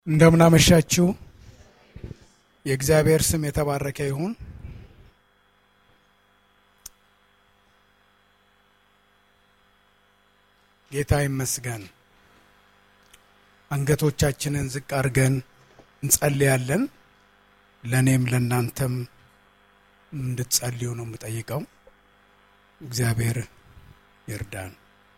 እንደምናመሻችው የእግዚአብሔር ስም የተባረከ ይሁን። ጌታ ይመስገን። አንገቶቻችንን ዝቅ አድርገን እንጸልያለን። ለእኔም ለእናንተም እንድትጸልዩ ነው የምጠይቀው። እግዚአብሔር ይርዳን።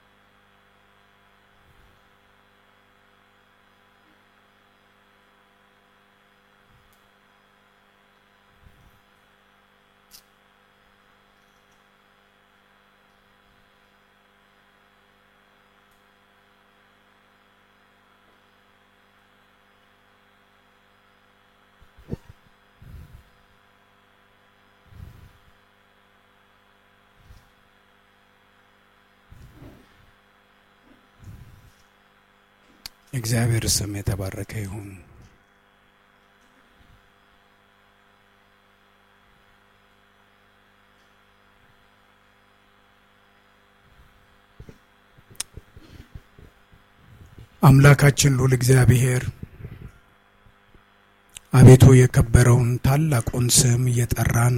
እግዚአብሔር ስም የተባረከ ይሁን። አምላካችን ልዑል እግዚአብሔር አቤቱ የከበረውን ታላቁን ስም እየጠራን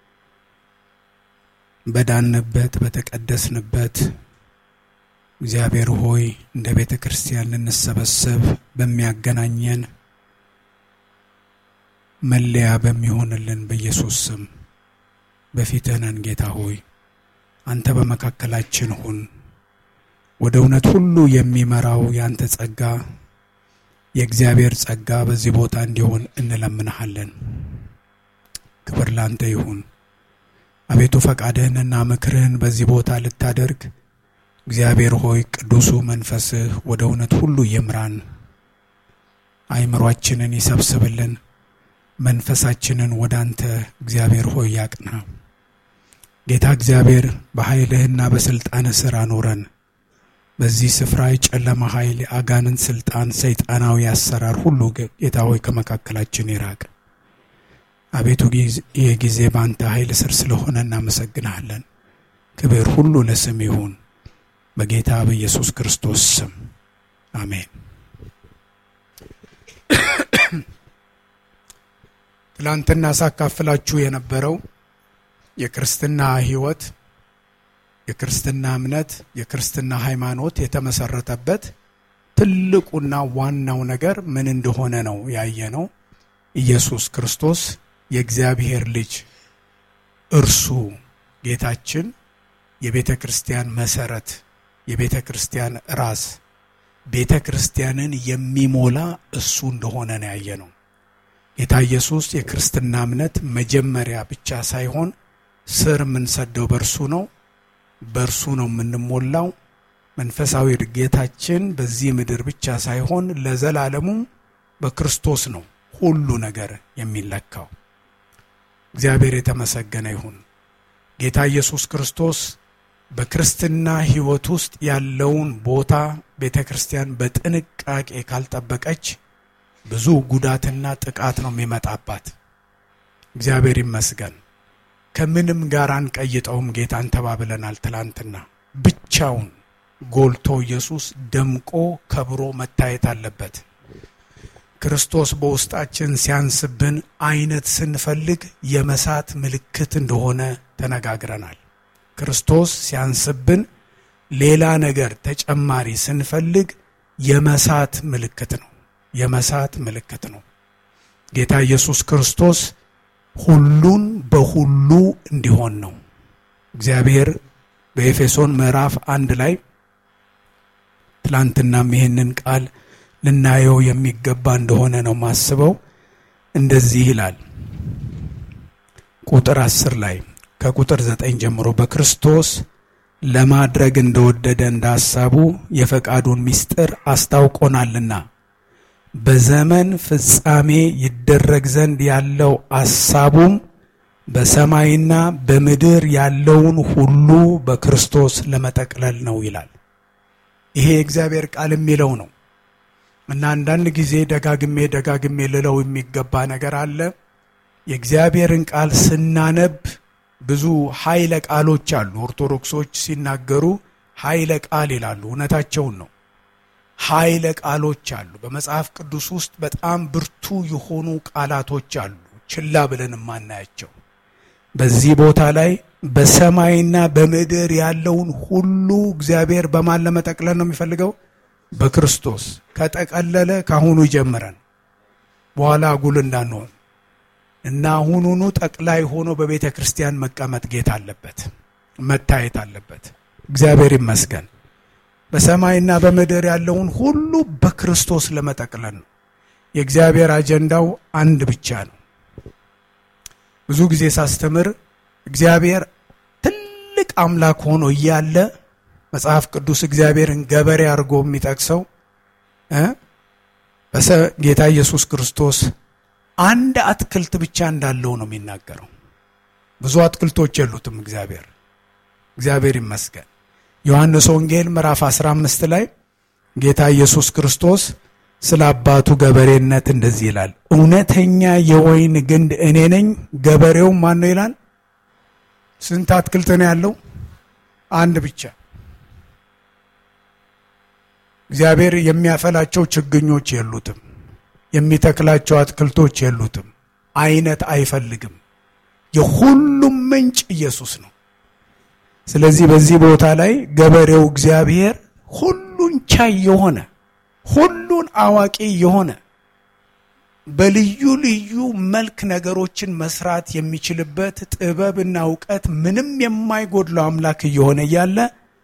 በዳንበት በተቀደስንበት እግዚአብሔር ሆይ እንደ ቤተ ክርስቲያን ልንሰበሰብ በሚያገናኘን መለያ በሚሆንልን በኢየሱስ ስም በፊትህ ነን። ጌታ ሆይ አንተ በመካከላችን ሁን። ወደ እውነት ሁሉ የሚመራው የአንተ ጸጋ የእግዚአብሔር ጸጋ በዚህ ቦታ እንዲሆን እንለምንሃለን። ክብር ላንተ ይሁን። አቤቱ ፈቃድህንና ምክርህን በዚህ ቦታ ልታደርግ እግዚአብሔር ሆይ ቅዱሱ መንፈስህ ወደ እውነት ሁሉ ይምራን። አእምሯችንን ይሰብስብልን። መንፈሳችንን ወደ አንተ እግዚአብሔር ሆይ ያቅና። ጌታ እግዚአብሔር በኃይልህና በሥልጣንህ ሥር አኖረን። በዚህ ስፍራ የጨለማ ኃይል፣ የአጋንንት ሥልጣን፣ ሰይጣናዊ አሰራር ሁሉ ጌታ ሆይ ከመካከላችን ይራቅ። አቤቱ ይህ ጊዜ በአንተ ኃይል ስር ስለሆነ እናመሰግንሃለን። ክብር ሁሉ ለስም ይሁን በጌታ በኢየሱስ ክርስቶስ ስም አሜን። ትላንትና ሳካፍላችሁ የነበረው የክርስትና ሕይወት የክርስትና እምነት የክርስትና ሃይማኖት የተመሰረተበት ትልቁና ዋናው ነገር ምን እንደሆነ ነው ያየነው። ኢየሱስ ክርስቶስ የእግዚአብሔር ልጅ እርሱ ጌታችን የቤተ ክርስቲያን መሰረት የቤተ ክርስቲያን ራስ ቤተ ክርስቲያንን የሚሞላ እሱ እንደሆነ ነው ያየ ነው። ጌታ ኢየሱስ የክርስትና እምነት መጀመሪያ ብቻ ሳይሆን ስር የምንሰደው በእርሱ ነው። በእርሱ ነው የምንሞላው። መንፈሳዊ እድገታችን በዚህ ምድር ብቻ ሳይሆን ለዘላለሙ በክርስቶስ ነው ሁሉ ነገር የሚለካው። እግዚአብሔር የተመሰገነ ይሁን። ጌታ ኢየሱስ ክርስቶስ በክርስትና ሕይወት ውስጥ ያለውን ቦታ ቤተ ክርስቲያን በጥንቃቄ ካልጠበቀች ብዙ ጉዳትና ጥቃት ነው የሚመጣባት። እግዚአብሔር ይመስገን። ከምንም ጋር አንቀይጠውም። ጌታን ተባብለናል ትላንትና። ብቻውን ጎልቶ ኢየሱስ ደምቆ ከብሮ መታየት አለበት። ክርስቶስ በውስጣችን ሲያንስብን አይነት ስንፈልግ የመሳት ምልክት እንደሆነ ተነጋግረናል። ክርስቶስ ሲያንስብን ሌላ ነገር ተጨማሪ ስንፈልግ የመሳት ምልክት ነው። የመሳት ምልክት ነው። ጌታ ኢየሱስ ክርስቶስ ሁሉን በሁሉ እንዲሆን ነው። እግዚአብሔር በኤፌሶን ምዕራፍ አንድ ላይ ትላንትናም ይህንን ቃል ልናየው የሚገባ እንደሆነ ነው ማስበው። እንደዚህ ይላል ቁጥር አስር ላይ ከቁጥር ዘጠኝ ጀምሮ በክርስቶስ ለማድረግ እንደወደደ እንደ ሐሳቡ የፈቃዱን ምስጢር አስታውቆናልና በዘመን ፍጻሜ ይደረግ ዘንድ ያለው አሳቡም በሰማይና በምድር ያለውን ሁሉ በክርስቶስ ለመጠቅለል ነው ይላል። ይሄ የእግዚአብሔር ቃል የሚለው ነው እና አንዳንድ ጊዜ ደጋግሜ ደጋግሜ ልለው የሚገባ ነገር አለ። የእግዚአብሔርን ቃል ስናነብ ብዙ ኃይለ ቃሎች አሉ። ኦርቶዶክሶች ሲናገሩ ኃይለ ቃል ይላሉ። እውነታቸውን ነው። ኃይለ ቃሎች አሉ። በመጽሐፍ ቅዱስ ውስጥ በጣም ብርቱ የሆኑ ቃላቶች አሉ፣ ችላ ብለን የማናያቸው። በዚህ ቦታ ላይ በሰማይና በምድር ያለውን ሁሉ እግዚአብሔር በማን ለመጠቅለል ነው የሚፈልገው? በክርስቶስ ከጠቀለለ ካሁኑ ይጀምረን፣ በኋላ አጉል እንዳንሆን እና አሁኑኑ ጠቅላይ ሆኖ በቤተ ክርስቲያን መቀመጥ ጌታ አለበት፣ መታየት አለበት። እግዚአብሔር ይመስገን። በሰማይና በምድር ያለውን ሁሉ በክርስቶስ ለመጠቅለል ነው። የእግዚአብሔር አጀንዳው አንድ ብቻ ነው። ብዙ ጊዜ ሳስተምር እግዚአብሔር ትልቅ አምላክ ሆኖ እያለ መጽሐፍ ቅዱስ እግዚአብሔርን ገበሬ አድርጎ የሚጠቅሰው ጌታ ኢየሱስ ክርስቶስ አንድ አትክልት ብቻ እንዳለው ነው የሚናገረው። ብዙ አትክልቶች የሉትም እግዚአብሔር። እግዚአብሔር ይመስገን። ዮሐንስ ወንጌል ምዕራፍ 15 ላይ ጌታ ኢየሱስ ክርስቶስ ስለ አባቱ ገበሬነት እንደዚህ ይላል፣ እውነተኛ የወይን ግንድ እኔ ነኝ፣ ገበሬውም ማን ነው ይላል። ስንት አትክልት ነው ያለው? አንድ ብቻ። እግዚአብሔር የሚያፈላቸው ችግኞች የሉትም። የሚተክላቸው አትክልቶች የሉትም። አይነት አይፈልግም። የሁሉም ምንጭ ኢየሱስ ነው። ስለዚህ በዚህ ቦታ ላይ ገበሬው እግዚአብሔር ሁሉን ቻይ የሆነ ሁሉን አዋቂ የሆነ በልዩ ልዩ መልክ ነገሮችን መስራት የሚችልበት ጥበብና እውቀት ምንም የማይጎድለው አምላክ እየሆነ እያለ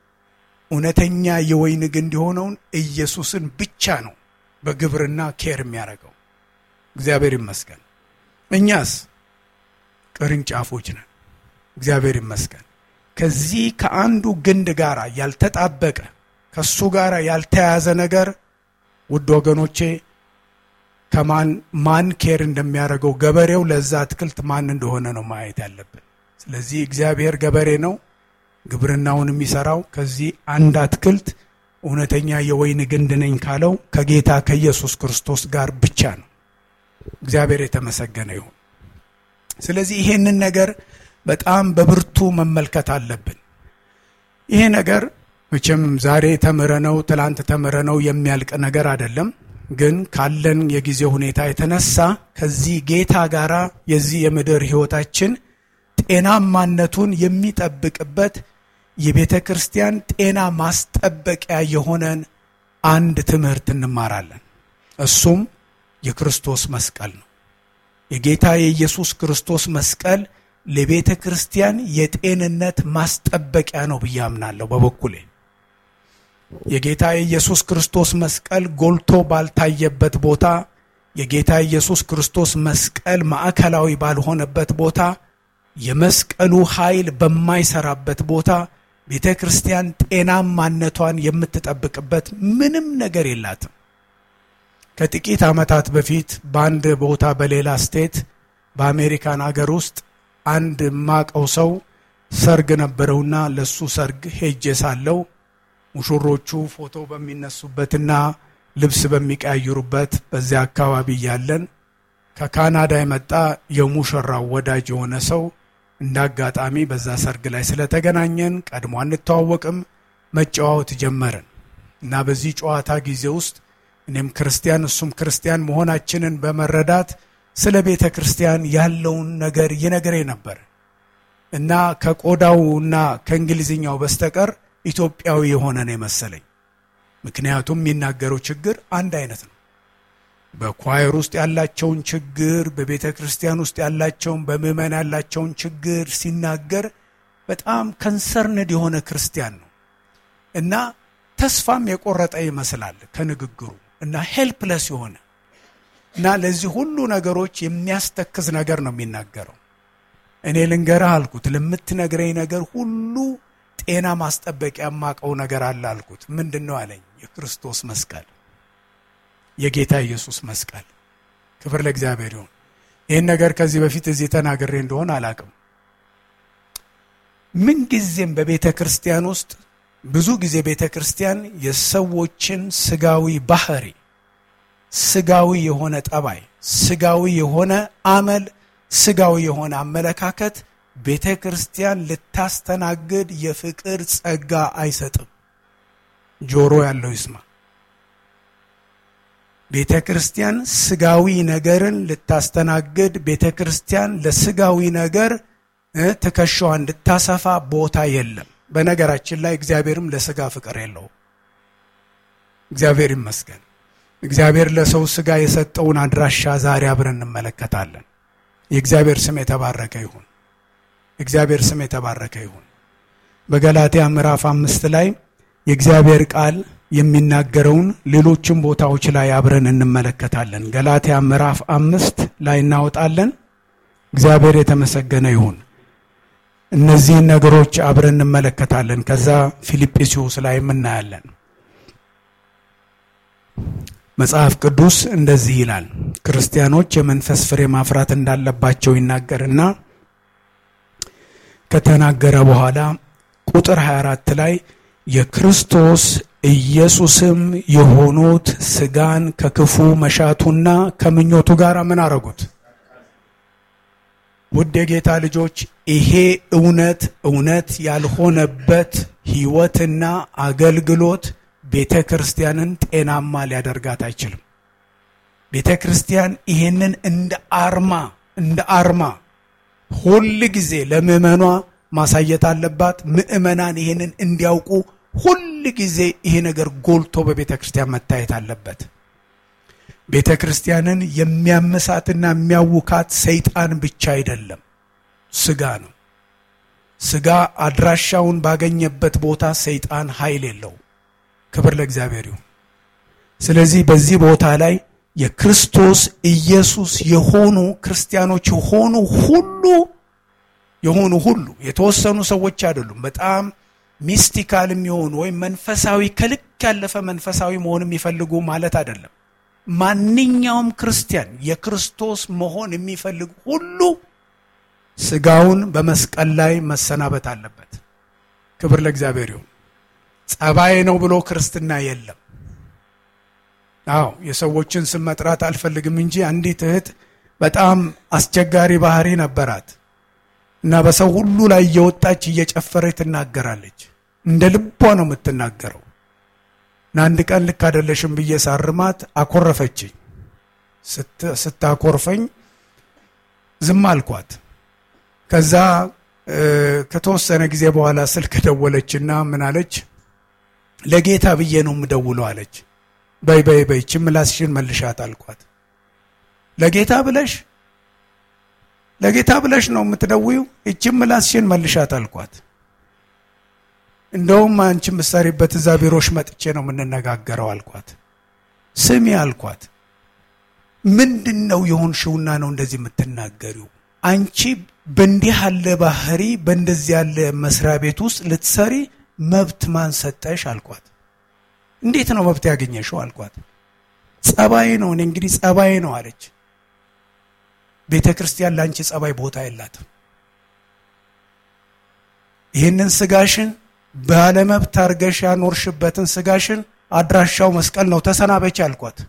እውነተኛ የወይን ግንድ የሆነውን ኢየሱስን ብቻ ነው በግብርና ኬር የሚያደርገው። እግዚአብሔር ይመስገን። እኛስ ቅርንጫፎች ነን። እግዚአብሔር ይመስገን። ከዚህ ከአንዱ ግንድ ጋር ያልተጣበቀ ከሱ ጋር ያልተያያዘ ነገር ውድ ወገኖቼ ከማን ማን ኬር እንደሚያደርገው ገበሬው ለዛ አትክልት ማን እንደሆነ ነው ማየት ያለብን። ስለዚህ እግዚአብሔር ገበሬ ነው ግብርናውን የሚሰራው ከዚህ አንድ አትክልት እውነተኛ የወይን ግንድ ነኝ ካለው ከጌታ ከኢየሱስ ክርስቶስ ጋር ብቻ ነው። እግዚአብሔር የተመሰገነ ይሁን። ስለዚህ ይሄንን ነገር በጣም በብርቱ መመልከት አለብን። ይሄ ነገር መቼም ዛሬ ተምረነው ትላንት ተምረነው የሚያልቅ ነገር አይደለም። ግን ካለን የጊዜ ሁኔታ የተነሳ ከዚህ ጌታ ጋራ የዚህ የምድር ሕይወታችን ጤናማነቱን የሚጠብቅበት የቤተ ክርስቲያን ጤና ማስጠበቂያ የሆነን አንድ ትምህርት እንማራለን። እሱም የክርስቶስ መስቀል ነው። የጌታ የኢየሱስ ክርስቶስ መስቀል ለቤተ ክርስቲያን የጤንነት ማስጠበቂያ ነው ብዬ አምናለሁ። በበኩሌ የጌታ የኢየሱስ ክርስቶስ መስቀል ጎልቶ ባልታየበት ቦታ፣ የጌታ ኢየሱስ ክርስቶስ መስቀል ማዕከላዊ ባልሆነበት ቦታ፣ የመስቀሉ ኃይል በማይሰራበት ቦታ ቤተ ክርስቲያን ጤናማነቷን የምትጠብቅበት ምንም ነገር የላትም። ከጥቂት ዓመታት በፊት በአንድ ቦታ በሌላ ስቴት በአሜሪካን አገር ውስጥ አንድ ማቀው ሰው ሰርግ ነበረውና ለሱ ሰርግ ሄጄ ሳለው ሙሽሮቹ ፎቶ በሚነሱበትና ልብስ በሚቀያይሩበት በዚያ አካባቢ እያለን ከካናዳ የመጣ የሙሽራው ወዳጅ የሆነ ሰው እንደ አጋጣሚ በዛ ሰርግ ላይ ስለተገናኘን ቀድሞ አንተዋወቅም፣ መጨዋወት ጀመርን እና በዚህ ጨዋታ ጊዜ ውስጥ እኔም ክርስቲያን እሱም ክርስቲያን መሆናችንን በመረዳት ስለ ቤተ ክርስቲያን ያለውን ነገር ይነግረኝ ነበር እና ከቆዳውና ከእንግሊዝኛው በስተቀር ኢትዮጵያዊ የሆነ ነው የመሰለኝ። ምክንያቱም የሚናገረው ችግር አንድ አይነት ነው። በኳየር ውስጥ ያላቸውን ችግር፣ በቤተ ክርስቲያን ውስጥ ያላቸውን፣ በምዕመን ያላቸውን ችግር ሲናገር በጣም ከንሰርንድ የሆነ ክርስቲያን ነው እና ተስፋም የቆረጠ ይመስላል ከንግግሩ እና ሄልፕለስ የሆነ እና ለዚህ ሁሉ ነገሮች የሚያስተክዝ ነገር ነው የሚናገረው። እኔ ልንገርህ አልኩት፣ ለምትነግረኝ ነገር ሁሉ ጤና ማስጠበቂያ የማውቀው ነገር አለ አልኩት። ምንድን ነው አለኝ። የክርስቶስ መስቀል፣ የጌታ ኢየሱስ መስቀል። ክብር ለእግዚአብሔር ይሁን። ይህን ነገር ከዚህ በፊት እዚህ ተናግሬ እንደሆን አላቅም። ምንጊዜም በቤተ ክርስቲያን ውስጥ ብዙ ጊዜ ቤተ ክርስቲያን የሰዎችን ስጋዊ ባህሪ፣ ስጋዊ የሆነ ጠባይ፣ ስጋዊ የሆነ አመል፣ ስጋዊ የሆነ አመለካከት ቤተ ክርስቲያን ልታስተናግድ የፍቅር ጸጋ አይሰጥም። ጆሮ ያለው ይስማ። ቤተ ክርስቲያን ስጋዊ ነገርን ልታስተናግድ፣ ቤተ ክርስቲያን ለስጋዊ ነገር ትከሻዋ እንድታሰፋ ቦታ የለም። በነገራችን ላይ እግዚአብሔርም ለስጋ ፍቅር የለውም። እግዚአብሔር ይመስገን። እግዚአብሔር ለሰው ስጋ የሰጠውን አድራሻ ዛሬ አብረን እንመለከታለን። የእግዚአብሔር ስም የተባረከ ይሁን። እግዚአብሔር ስም የተባረከ ይሁን። በገላትያ ምዕራፍ አምስት ላይ የእግዚአብሔር ቃል የሚናገረውን ሌሎችም ቦታዎች ላይ አብረን እንመለከታለን። ገላትያ ምዕራፍ አምስት ላይ እናወጣለን። እግዚአብሔር የተመሰገነ ይሁን። እነዚህን ነገሮች አብረን እንመለከታለን። ከዛ ፊልጵስዩስ ላይ እናያለን። መጽሐፍ ቅዱስ እንደዚህ ይላል። ክርስቲያኖች የመንፈስ ፍሬ ማፍራት እንዳለባቸው ይናገርና ከተናገረ በኋላ ቁጥር 24 ላይ የክርስቶስ ኢየሱስም የሆኑት ስጋን ከክፉ መሻቱና ከምኞቱ ጋር ምን አረጉት? ውድ የጌታ ልጆች ይሄ እውነት እውነት ያልሆነበት ሕይወትና አገልግሎት ቤተ ክርስቲያንን ጤናማ ሊያደርጋት አይችልም። ቤተ ክርስቲያን ይሄንን እንደ አርማ እንደ አርማ ሁል ጊዜ ለምዕመኗ ማሳየት አለባት። ምዕመናን ይሄንን እንዲያውቁ ሁል ጊዜ ይሄ ነገር ጎልቶ በቤተ ክርስቲያን መታየት አለበት። ቤተ ክርስቲያንን የሚያመሳትና የሚያውካት ሰይጣን ብቻ አይደለም፣ ስጋ ነው። ስጋ አድራሻውን ባገኘበት ቦታ ሰይጣን ኃይል የለውም። ክብር ለእግዚአብሔር ይሁን። ስለዚህ በዚህ ቦታ ላይ የክርስቶስ ኢየሱስ የሆኑ ክርስቲያኖች የሆኑ ሁሉ የሆኑ ሁሉ የተወሰኑ ሰዎች አይደሉም። በጣም ሚስቲካል የሚሆኑ ወይም መንፈሳዊ ከልክ ያለፈ መንፈሳዊ መሆን የሚፈልጉ ማለት አይደለም። ማንኛውም ክርስቲያን የክርስቶስ መሆን የሚፈልግ ሁሉ ስጋውን በመስቀል ላይ መሰናበት አለበት። ክብር ለእግዚአብሔር ይሁን። ጸባይ ነው ብሎ ክርስትና የለም። አዎ የሰዎችን ስም መጥራት አልፈልግም እንጂ አንዲት እህት በጣም አስቸጋሪ ባህሪ ነበራት እና በሰው ሁሉ ላይ እየወጣች እየጨፈረች ትናገራለች። እንደ ልቧ ነው የምትናገረው። እና አንድ ቀን ልክ አይደለሽም ብዬ ሳርማት አኮረፈችኝ። ስታኮርፈኝ ዝም አልኳት። ከዛ ከተወሰነ ጊዜ በኋላ ስልክ ደወለችና ምን አለች? ለጌታ ብዬ ነው የምደውለው አለች። በይ በይ በይ ቺ ምላስሽን መልሻት አልኳት። ለጌታ ብለሽ ለጌታ ብለሽ ነው የምትደውዩ? እቺ ምላስሽን መልሻት አልኳት። እንደውም አንቺ ምሳሪበት እዛ ቢሮሽ መጥቼ ነው የምንነጋገረው አልኳት። ስሚ አልኳት፣ ምንድን ነው የሆንሽውና ነው እንደዚህ የምትናገሪው? አንቺ በእንዲህ ያለ ባህሪ በእንደዚህ ያለ መስሪያ ቤት ውስጥ ልትሰሪ መብት ማን ሰጠሽ አልኳት። እንዴት ነው መብት ያገኘሽው አልኳት። ጸባይ ነው እኔ እንግዲህ ጸባይ ነው አለች። ቤተ ክርስቲያን ለአንቺ ጸባይ ቦታ የላትም። ይህንን ስጋሽን ባለመብት አርገሽ ያኖርሽበትን ስጋሽን አድራሻው መስቀል ነው ተሰናበች አልኳት።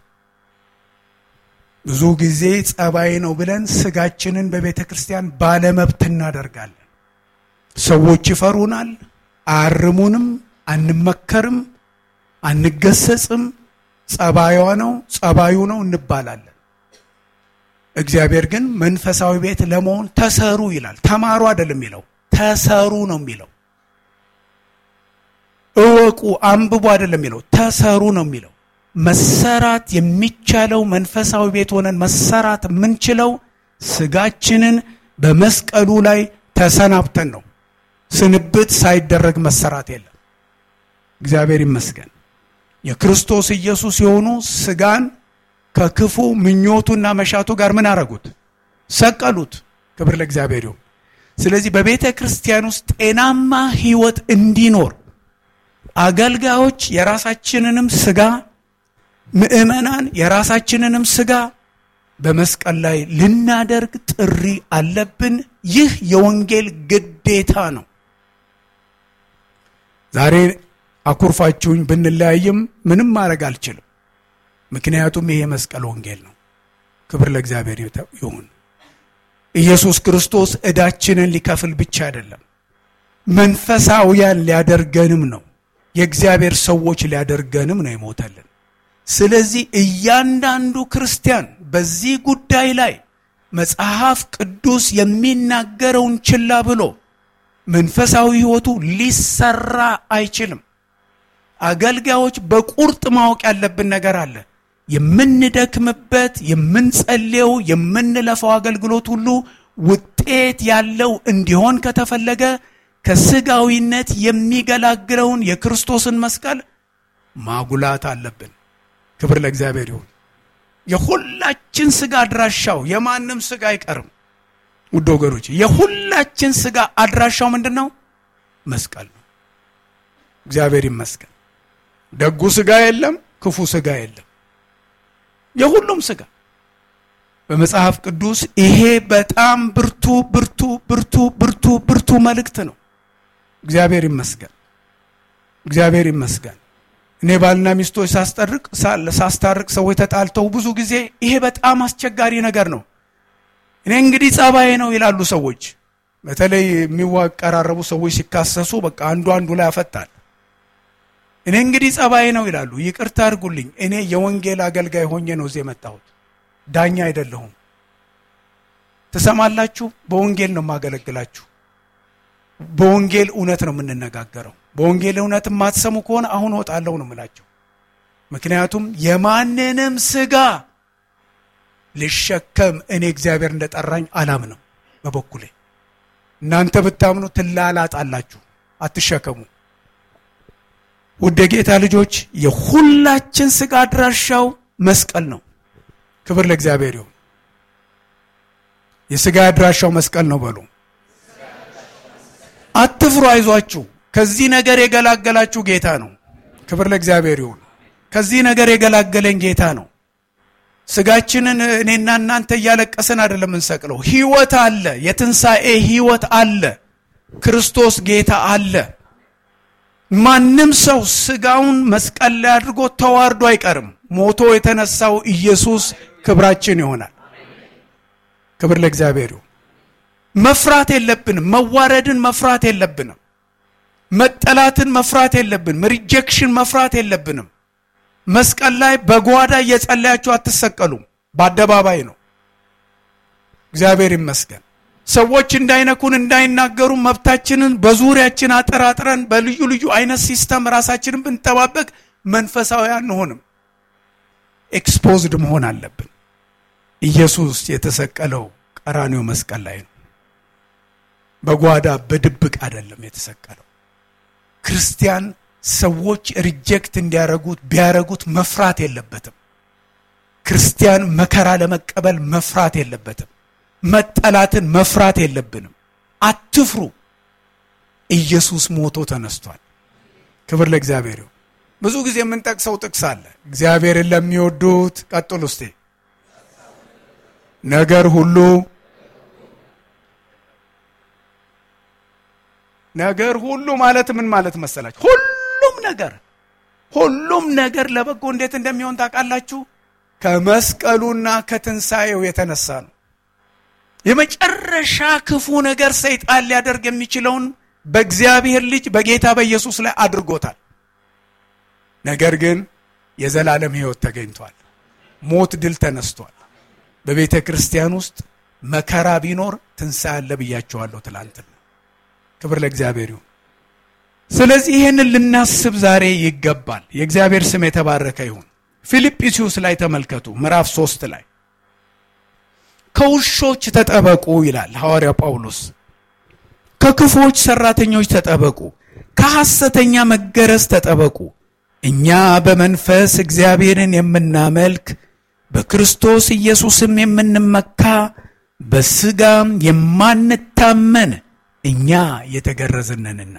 ብዙ ጊዜ ጸባይ ነው ብለን ስጋችንን በቤተ ክርስቲያን ባለመብት እናደርጋለን። ሰዎች ይፈሩናል፣ አያርሙንም፣ አንመከርም፣ አንገሰጽም። ጸባዩዋ ነው ጸባዩ ነው እንባላለን። እግዚአብሔር ግን መንፈሳዊ ቤት ለመሆን ተሰሩ ይላል። ተማሩ አይደለም የሚለው ተሰሩ ነው የሚለው። እወቁ አንብቡ አይደለም የሚለው ተሰሩ ነው የሚለው። መሰራት የሚቻለው መንፈሳዊ ቤት ሆነን መሰራት የምንችለው ስጋችንን በመስቀሉ ላይ ተሰናብተን ነው። ስንብት ሳይደረግ መሰራት የለም። እግዚአብሔር ይመስገን። የክርስቶስ ኢየሱስ የሆኑ ስጋን ከክፉ ምኞቱና መሻቱ ጋር ምን አረጉት? ሰቀሉት። ክብር ለእግዚአብሔር ይሁን። ስለዚህ በቤተ ክርስቲያን ውስጥ ጤናማ ሕይወት እንዲኖር አገልጋዮች የራሳችንንም ስጋ ምዕመናን የራሳችንንም ስጋ በመስቀል ላይ ልናደርግ ጥሪ አለብን። ይህ የወንጌል ግዴታ ነው። ዛሬ አኩርፋችሁኝ ብንለያይም ምንም ማድረግ አልችልም። ምክንያቱም ይሄ የመስቀል ወንጌል ነው። ክብር ለእግዚአብሔር ይሁን። ኢየሱስ ክርስቶስ ዕዳችንን ሊከፍል ብቻ አይደለም፣ መንፈሳውያን ሊያደርገንም ነው። የእግዚአብሔር ሰዎች ሊያደርገንም ነው የሞተልን። ስለዚህ እያንዳንዱ ክርስቲያን በዚህ ጉዳይ ላይ መጽሐፍ ቅዱስ የሚናገረውን ችላ ብሎ መንፈሳዊ ሕይወቱ ሊሰራ አይችልም። አገልጋዮች በቁርጥ ማወቅ ያለብን ነገር አለ። የምንደክምበት፣ የምንጸልየው፣ የምንለፋው አገልግሎት ሁሉ ውጤት ያለው እንዲሆን ከተፈለገ ከስጋዊነት የሚገላግለውን የክርስቶስን መስቀል ማጉላት አለብን። ክብር ለእግዚአብሔር ይሁን። የሁላችን ስጋ አድራሻው የማንም ስጋ አይቀርም። ውድ ወገኖች የሁላችን ስጋ አድራሻው ምንድን ነው? መስቀል ነው። እግዚአብሔር ይመስገን። ደጉ ስጋ የለም፣ ክፉ ስጋ የለም። የሁሉም ስጋ በመጽሐፍ ቅዱስ ይሄ በጣም ብርቱ ብርቱ ብርቱ ብርቱ ብርቱ መልእክት ነው። እግዚአብሔር ይመስገን። እግዚአብሔር ይመስገን። እኔ ባልና ሚስቶች ሳስጠርቅ ሳስታርቅ ሰዎች ተጣልተው ብዙ ጊዜ ይሄ በጣም አስቸጋሪ ነገር ነው። እኔ እንግዲህ ጸባዬ ነው ይላሉ ሰዎች። በተለይ የሚዋቀራረቡ ሰዎች ሲካሰሱ በቃ አንዱ አንዱ ላይ ያፈጣል። እኔ እንግዲህ ጸባዬ ነው ይላሉ። ይቅርታ አድርጉልኝ፣ እኔ የወንጌል አገልጋይ ሆኜ ነው እዚህ የመጣሁት፣ ዳኛ አይደለሁም። ትሰማላችሁ? በወንጌል ነው የማገለግላችሁ። በወንጌል እውነት ነው የምንነጋገረው። በወንጌል እውነት የማትሰሙ ከሆነ አሁን እወጣለሁ ነው የምላቸው። ምክንያቱም የማንንም ስጋ ልሸከም እኔ እግዚአብሔር እንደጠራኝ አላምነው። በበኩሌ እናንተ ብታምኑ ትላላጣላችሁ፣ አትሸከሙ። ውድ ጌታ ልጆች የሁላችን ስጋ አድራሻው መስቀል ነው። ክብር ለእግዚአብሔር ይሁን። የስጋ አድራሻው መስቀል ነው በሉ። አትፍሩ፣ አይዟችሁ። ከዚህ ነገር የገላገላችሁ ጌታ ነው። ክብር ለእግዚአብሔር ይሁን። ከዚህ ነገር የገላገለኝ ጌታ ነው። ስጋችንን እኔና እናንተ እያለቀስን አይደለም እንሰቅለው። ህይወት አለ፣ የትንሣኤ ህይወት አለ። ክርስቶስ ጌታ አለ። ማንም ሰው ስጋውን መስቀል ላይ አድርጎ ተዋርዶ አይቀርም። ሞቶ የተነሳው ኢየሱስ ክብራችን ይሆናል። ክብር ለእግዚአብሔር ይሁን። መፍራት የለብንም። መዋረድን መፍራት የለብንም። መጠላትን መፍራት የለብንም። ሪጀክሽን መፍራት የለብንም። መስቀል ላይ በጓዳ እየጸለያችሁ አትሰቀሉም። በአደባባይ ነው። እግዚአብሔር ይመስገን። ሰዎች እንዳይነኩን እንዳይናገሩ መብታችንን በዙሪያችን አጠራጥረን በልዩ ልዩ አይነት ሲስተም ራሳችንን ብንጠባበቅ መንፈሳዊ አንሆንም። ኤክስፖዝድ መሆን አለብን። ኢየሱስ የተሰቀለው ቀራኒው መስቀል ላይ ነው። በጓዳ በድብቅ አይደለም የተሰቀለው። ክርስቲያን ሰዎች ሪጀክት እንዲያረጉት ቢያረጉት መፍራት የለበትም። ክርስቲያን መከራ ለመቀበል መፍራት የለበትም። መጠላትን መፍራት የለብንም። አትፍሩ። ኢየሱስ ሞቶ ተነስቷል። ክብር ለእግዚአብሔር ይሁን። ብዙ ጊዜ የምንጠቅሰው ጥቅስ አለ። እግዚአብሔርን ለሚወዱት ቀጥሉ እስቴ ነገር ሁሉ ነገር ሁሉ ማለት ምን ማለት መሰላችሁ? ሁሉም ነገር ሁሉም ነገር ለበጎ እንዴት እንደሚሆን ታውቃላችሁ? ከመስቀሉና ከትንሣኤው የተነሳ ነው። የመጨረሻ ክፉ ነገር ሰይጣን ሊያደርግ የሚችለውን በእግዚአብሔር ልጅ በጌታ በኢየሱስ ላይ አድርጎታል። ነገር ግን የዘላለም ሕይወት ተገኝቷል። ሞት ድል ተነስቷል። በቤተ ክርስቲያን ውስጥ መከራ ቢኖር ትንሣኤ አለ ብያቸዋለሁ ትላንትና። ክብር ለእግዚአብሔር ይሁን። ስለዚህ ይህንን ልናስብ ዛሬ ይገባል። የእግዚአብሔር ስም የተባረከ ይሁን። ፊልጵስዩስ ላይ ተመልከቱ፣ ምዕራፍ ሶስት ላይ ከውሾች ተጠበቁ ይላል ሐዋርያው ጳውሎስ። ከክፉዎች ሰራተኞች ተጠበቁ፣ ከሐሰተኛ መገረዝ ተጠበቁ። እኛ በመንፈስ እግዚአብሔርን የምናመልክ በክርስቶስ ኢየሱስም የምንመካ በስጋም የማንታመን እኛ የተገረዝነንና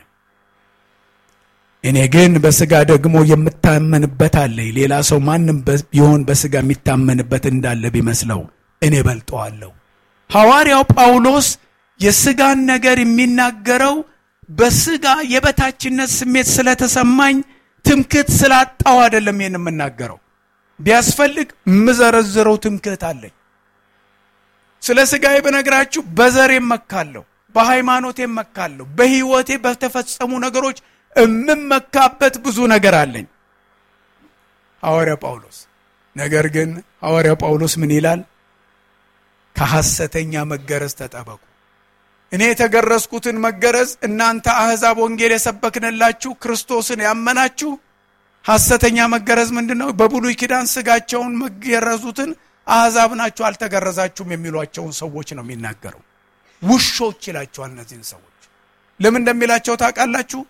እኔ ግን በስጋ ደግሞ የምታመንበት አለኝ። ሌላ ሰው ማንም ቢሆን በስጋ የሚታመንበት እንዳለ ቢመስለው እኔ በልጠዋለሁ። ሐዋርያው ጳውሎስ የስጋን ነገር የሚናገረው በስጋ የበታችነት ስሜት ስለተሰማኝ ትምክህት ስላጣው አይደለም። ይህን የምናገረው ቢያስፈልግ የምዘረዝረው ትምክህት አለኝ። ስለ ስጋዬ በነግራችሁ በዘሬ እመካለሁ፣ በሃይማኖቴ እመካለሁ፣ በሕይወቴ በተፈጸሙ ነገሮች የምመካበት ብዙ ነገር አለኝ። ሐዋርያ ጳውሎስ። ነገር ግን ሐዋርያ ጳውሎስ ምን ይላል? ከሐሰተኛ መገረዝ ተጠበቁ። እኔ የተገረዝኩትን መገረዝ እናንተ አሕዛብ ወንጌል የሰበክንላችሁ ክርስቶስን ያመናችሁ ሐሰተኛ መገረዝ ምንድን ነው? በብሉይ ኪዳን ስጋቸውን መገረዙትን አሕዛብ ናችሁ አልተገረዛችሁም የሚሏቸውን ሰዎች ነው የሚናገረው። ውሾች ይላቸዋል እነዚህን ሰዎች። ለምን እንደሚላቸው ታውቃላችሁ?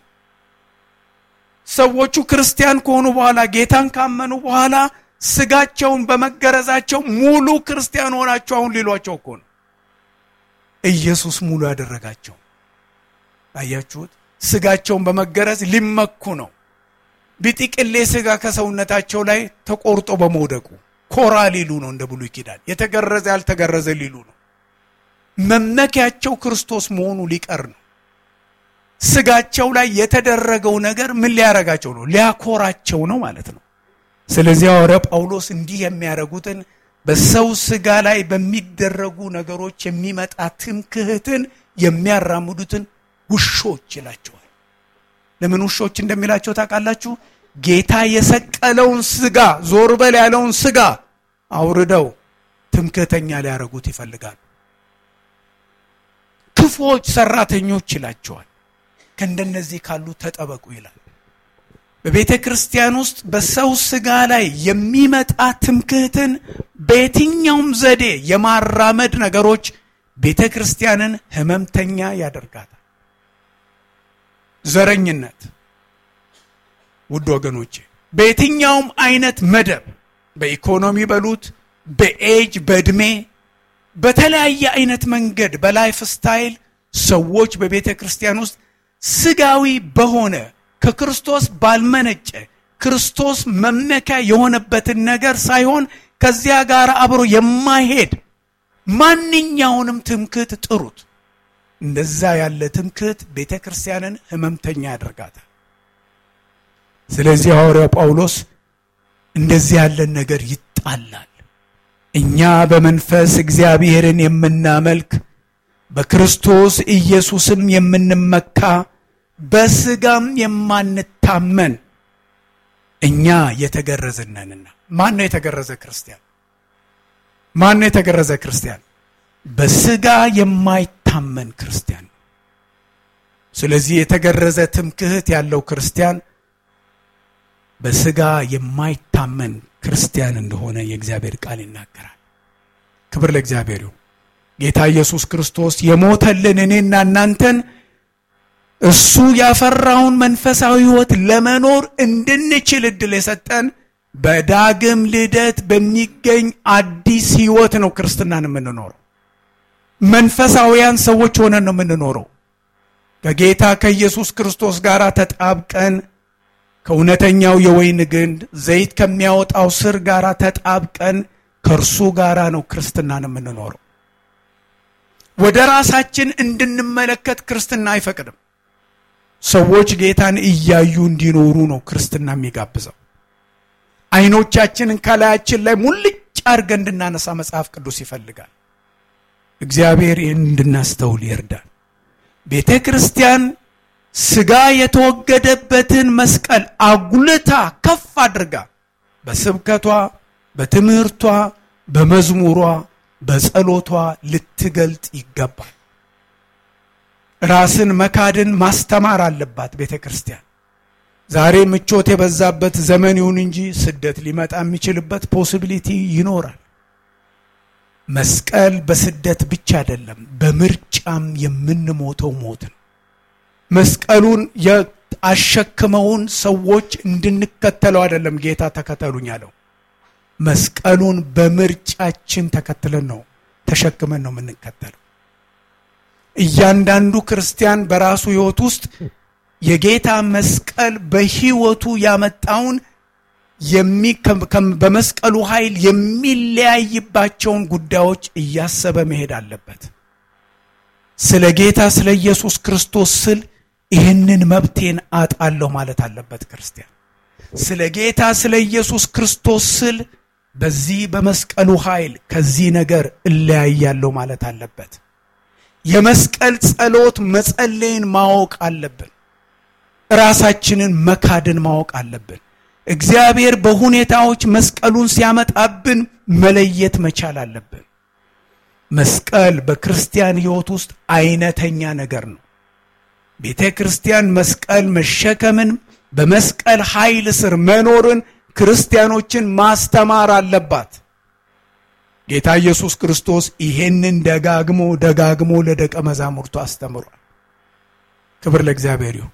ሰዎቹ ክርስቲያን ከሆኑ በኋላ ጌታን ካመኑ በኋላ ስጋቸውን በመገረዛቸው ሙሉ ክርስቲያን ሆናችሁ አሁን ሊሏቸው እኮ ነው። ኢየሱስ ሙሉ ያደረጋቸው አያችሁት? ስጋቸውን በመገረዝ ሊመኩ ነው። ቢጥቅሌ ስጋ ከሰውነታቸው ላይ ተቆርጦ በመውደቁ ኮራ ሊሉ ነው። እንደ ብሉይ ኪዳን የተገረዘ ያልተገረዘ ሊሉ ነው። መመኪያቸው ክርስቶስ መሆኑ ሊቀር ነው። ስጋቸው ላይ የተደረገው ነገር ምን ሊያረጋቸው ነው? ሊያኮራቸው ነው ማለት ነው። ስለዚህ ሐዋርያ ጳውሎስ እንዲህ የሚያደርጉትን በሰው ስጋ ላይ በሚደረጉ ነገሮች የሚመጣ ትምክህትን የሚያራምዱትን ውሾች ይላቸዋል። ለምን ውሾች እንደሚላቸው ታውቃላችሁ? ጌታ የሰቀለውን ስጋ ዞር በል ያለውን ስጋ አውርደው ትምክህተኛ ሊያደርጉት ይፈልጋሉ። ክፉዎች ሰራተኞች ይላቸዋል። ከእንደነዚህ ካሉ ተጠበቁ ይላል። በቤተ ክርስቲያን ውስጥ በሰው ስጋ ላይ የሚመጣ ትምክህትን በየትኛውም ዘዴ የማራመድ ነገሮች ቤተ ክርስቲያንን ሕመምተኛ ያደርጋታል። ዘረኝነት፣ ውድ ወገኖቼ፣ በየትኛውም አይነት መደብ በኢኮኖሚ በሉት፣ በኤጅ በእድሜ በተለያየ አይነት መንገድ በላይፍ ስታይል ሰዎች በቤተ ክርስቲያን ውስጥ ስጋዊ በሆነ ከክርስቶስ ባልመነጨ ክርስቶስ መመኪያ የሆነበትን ነገር ሳይሆን ከዚያ ጋር አብሮ የማይሄድ ማንኛውንም ትምክህት ጥሩት። እንደዛ ያለ ትምክህት ቤተ ክርስቲያንን ሕመምተኛ ያደርጋታል። ስለዚህ ሐዋርያው ጳውሎስ እንደዚህ ያለን ነገር ይጣላል። እኛ በመንፈስ እግዚአብሔርን የምናመልክ በክርስቶስ ኢየሱስም የምንመካ በስጋም የማንታመን እኛ የተገረዝነንና ማን ነው የተገረዘ ክርስቲያን? ማን ነው የተገረዘ ክርስቲያን? በስጋ የማይታመን ክርስቲያን። ስለዚህ የተገረዘ ትምክህት ያለው ክርስቲያን በስጋ የማይታመን ክርስቲያን እንደሆነ የእግዚአብሔር ቃል ይናገራል። ክብር ለእግዚአብሔር ይሁን። ጌታ ኢየሱስ ክርስቶስ የሞተልን እኔና እናንተን እሱ ያፈራውን መንፈሳዊ ሕይወት ለመኖር እንድንችል እድል የሰጠን በዳግም ልደት በሚገኝ አዲስ ሕይወት ነው ክርስትናን የምንኖረው። መንፈሳዊያን ሰዎች ሆነን ነው የምንኖረው። ከጌታ ከኢየሱስ ክርስቶስ ጋር ተጣብቀን ከእውነተኛው የወይን ግንድ ዘይት ከሚያወጣው ስር ጋር ተጣብቀን ከእርሱ ጋር ነው ክርስትናን የምንኖረው። ወደ ራሳችን እንድንመለከት ክርስትና አይፈቅድም። ሰዎች ጌታን እያዩ እንዲኖሩ ነው ክርስትና የሚጋብዘው። አይኖቻችንን ከላያችን ላይ ሙልጭ አድርገን እንድናነሳ መጽሐፍ ቅዱስ ይፈልጋል። እግዚአብሔር ይህን እንድናስተውል ይርዳል። ቤተ ክርስቲያን ስጋ የተወገደበትን መስቀል አጉልታ ከፍ አድርጋ በስብከቷ፣ በትምህርቷ፣ በመዝሙሯ፣ በጸሎቷ ልትገልጥ ይገባል። ራስን መካድን ማስተማር አለባት ቤተ ክርስቲያን። ዛሬ ምቾት የበዛበት ዘመን ይሁን እንጂ ስደት ሊመጣ የሚችልበት ፖሲቢሊቲ ይኖራል። መስቀል በስደት ብቻ አይደለም፣ በምርጫም የምንሞተው ሞት ነው። መስቀሉን አሸክመውን ሰዎች እንድንከተለው አይደለም ጌታ ተከተሉኝ ያለው። መስቀሉን በምርጫችን ተከትለን ነው ተሸክመን ነው የምንከተለው። እያንዳንዱ ክርስቲያን በራሱ ሕይወት ውስጥ የጌታ መስቀል በሕይወቱ ያመጣውን በመስቀሉ ኃይል የሚለያይባቸውን ጉዳዮች እያሰበ መሄድ አለበት። ስለ ጌታ ስለ ኢየሱስ ክርስቶስ ስል ይህንን መብቴን አጣለሁ ማለት አለበት ክርስቲያን። ስለ ጌታ ስለ ኢየሱስ ክርስቶስ ስል በዚህ በመስቀሉ ኃይል ከዚህ ነገር እለያያለሁ ማለት አለበት። የመስቀል ጸሎት መጸለይን ማወቅ አለብን። ራሳችንን መካድን ማወቅ አለብን። እግዚአብሔር በሁኔታዎች መስቀሉን ሲያመጣብን መለየት መቻል አለብን። መስቀል በክርስቲያን ሕይወት ውስጥ አይነተኛ ነገር ነው። ቤተ ክርስቲያን መስቀል መሸከምን፣ በመስቀል ኃይል ስር መኖርን ክርስቲያኖችን ማስተማር አለባት። ጌታ ኢየሱስ ክርስቶስ ይሄንን ደጋግሞ ደጋግሞ ለደቀ መዛሙርቱ አስተምሯል። ክብር ለእግዚአብሔር ይሁን።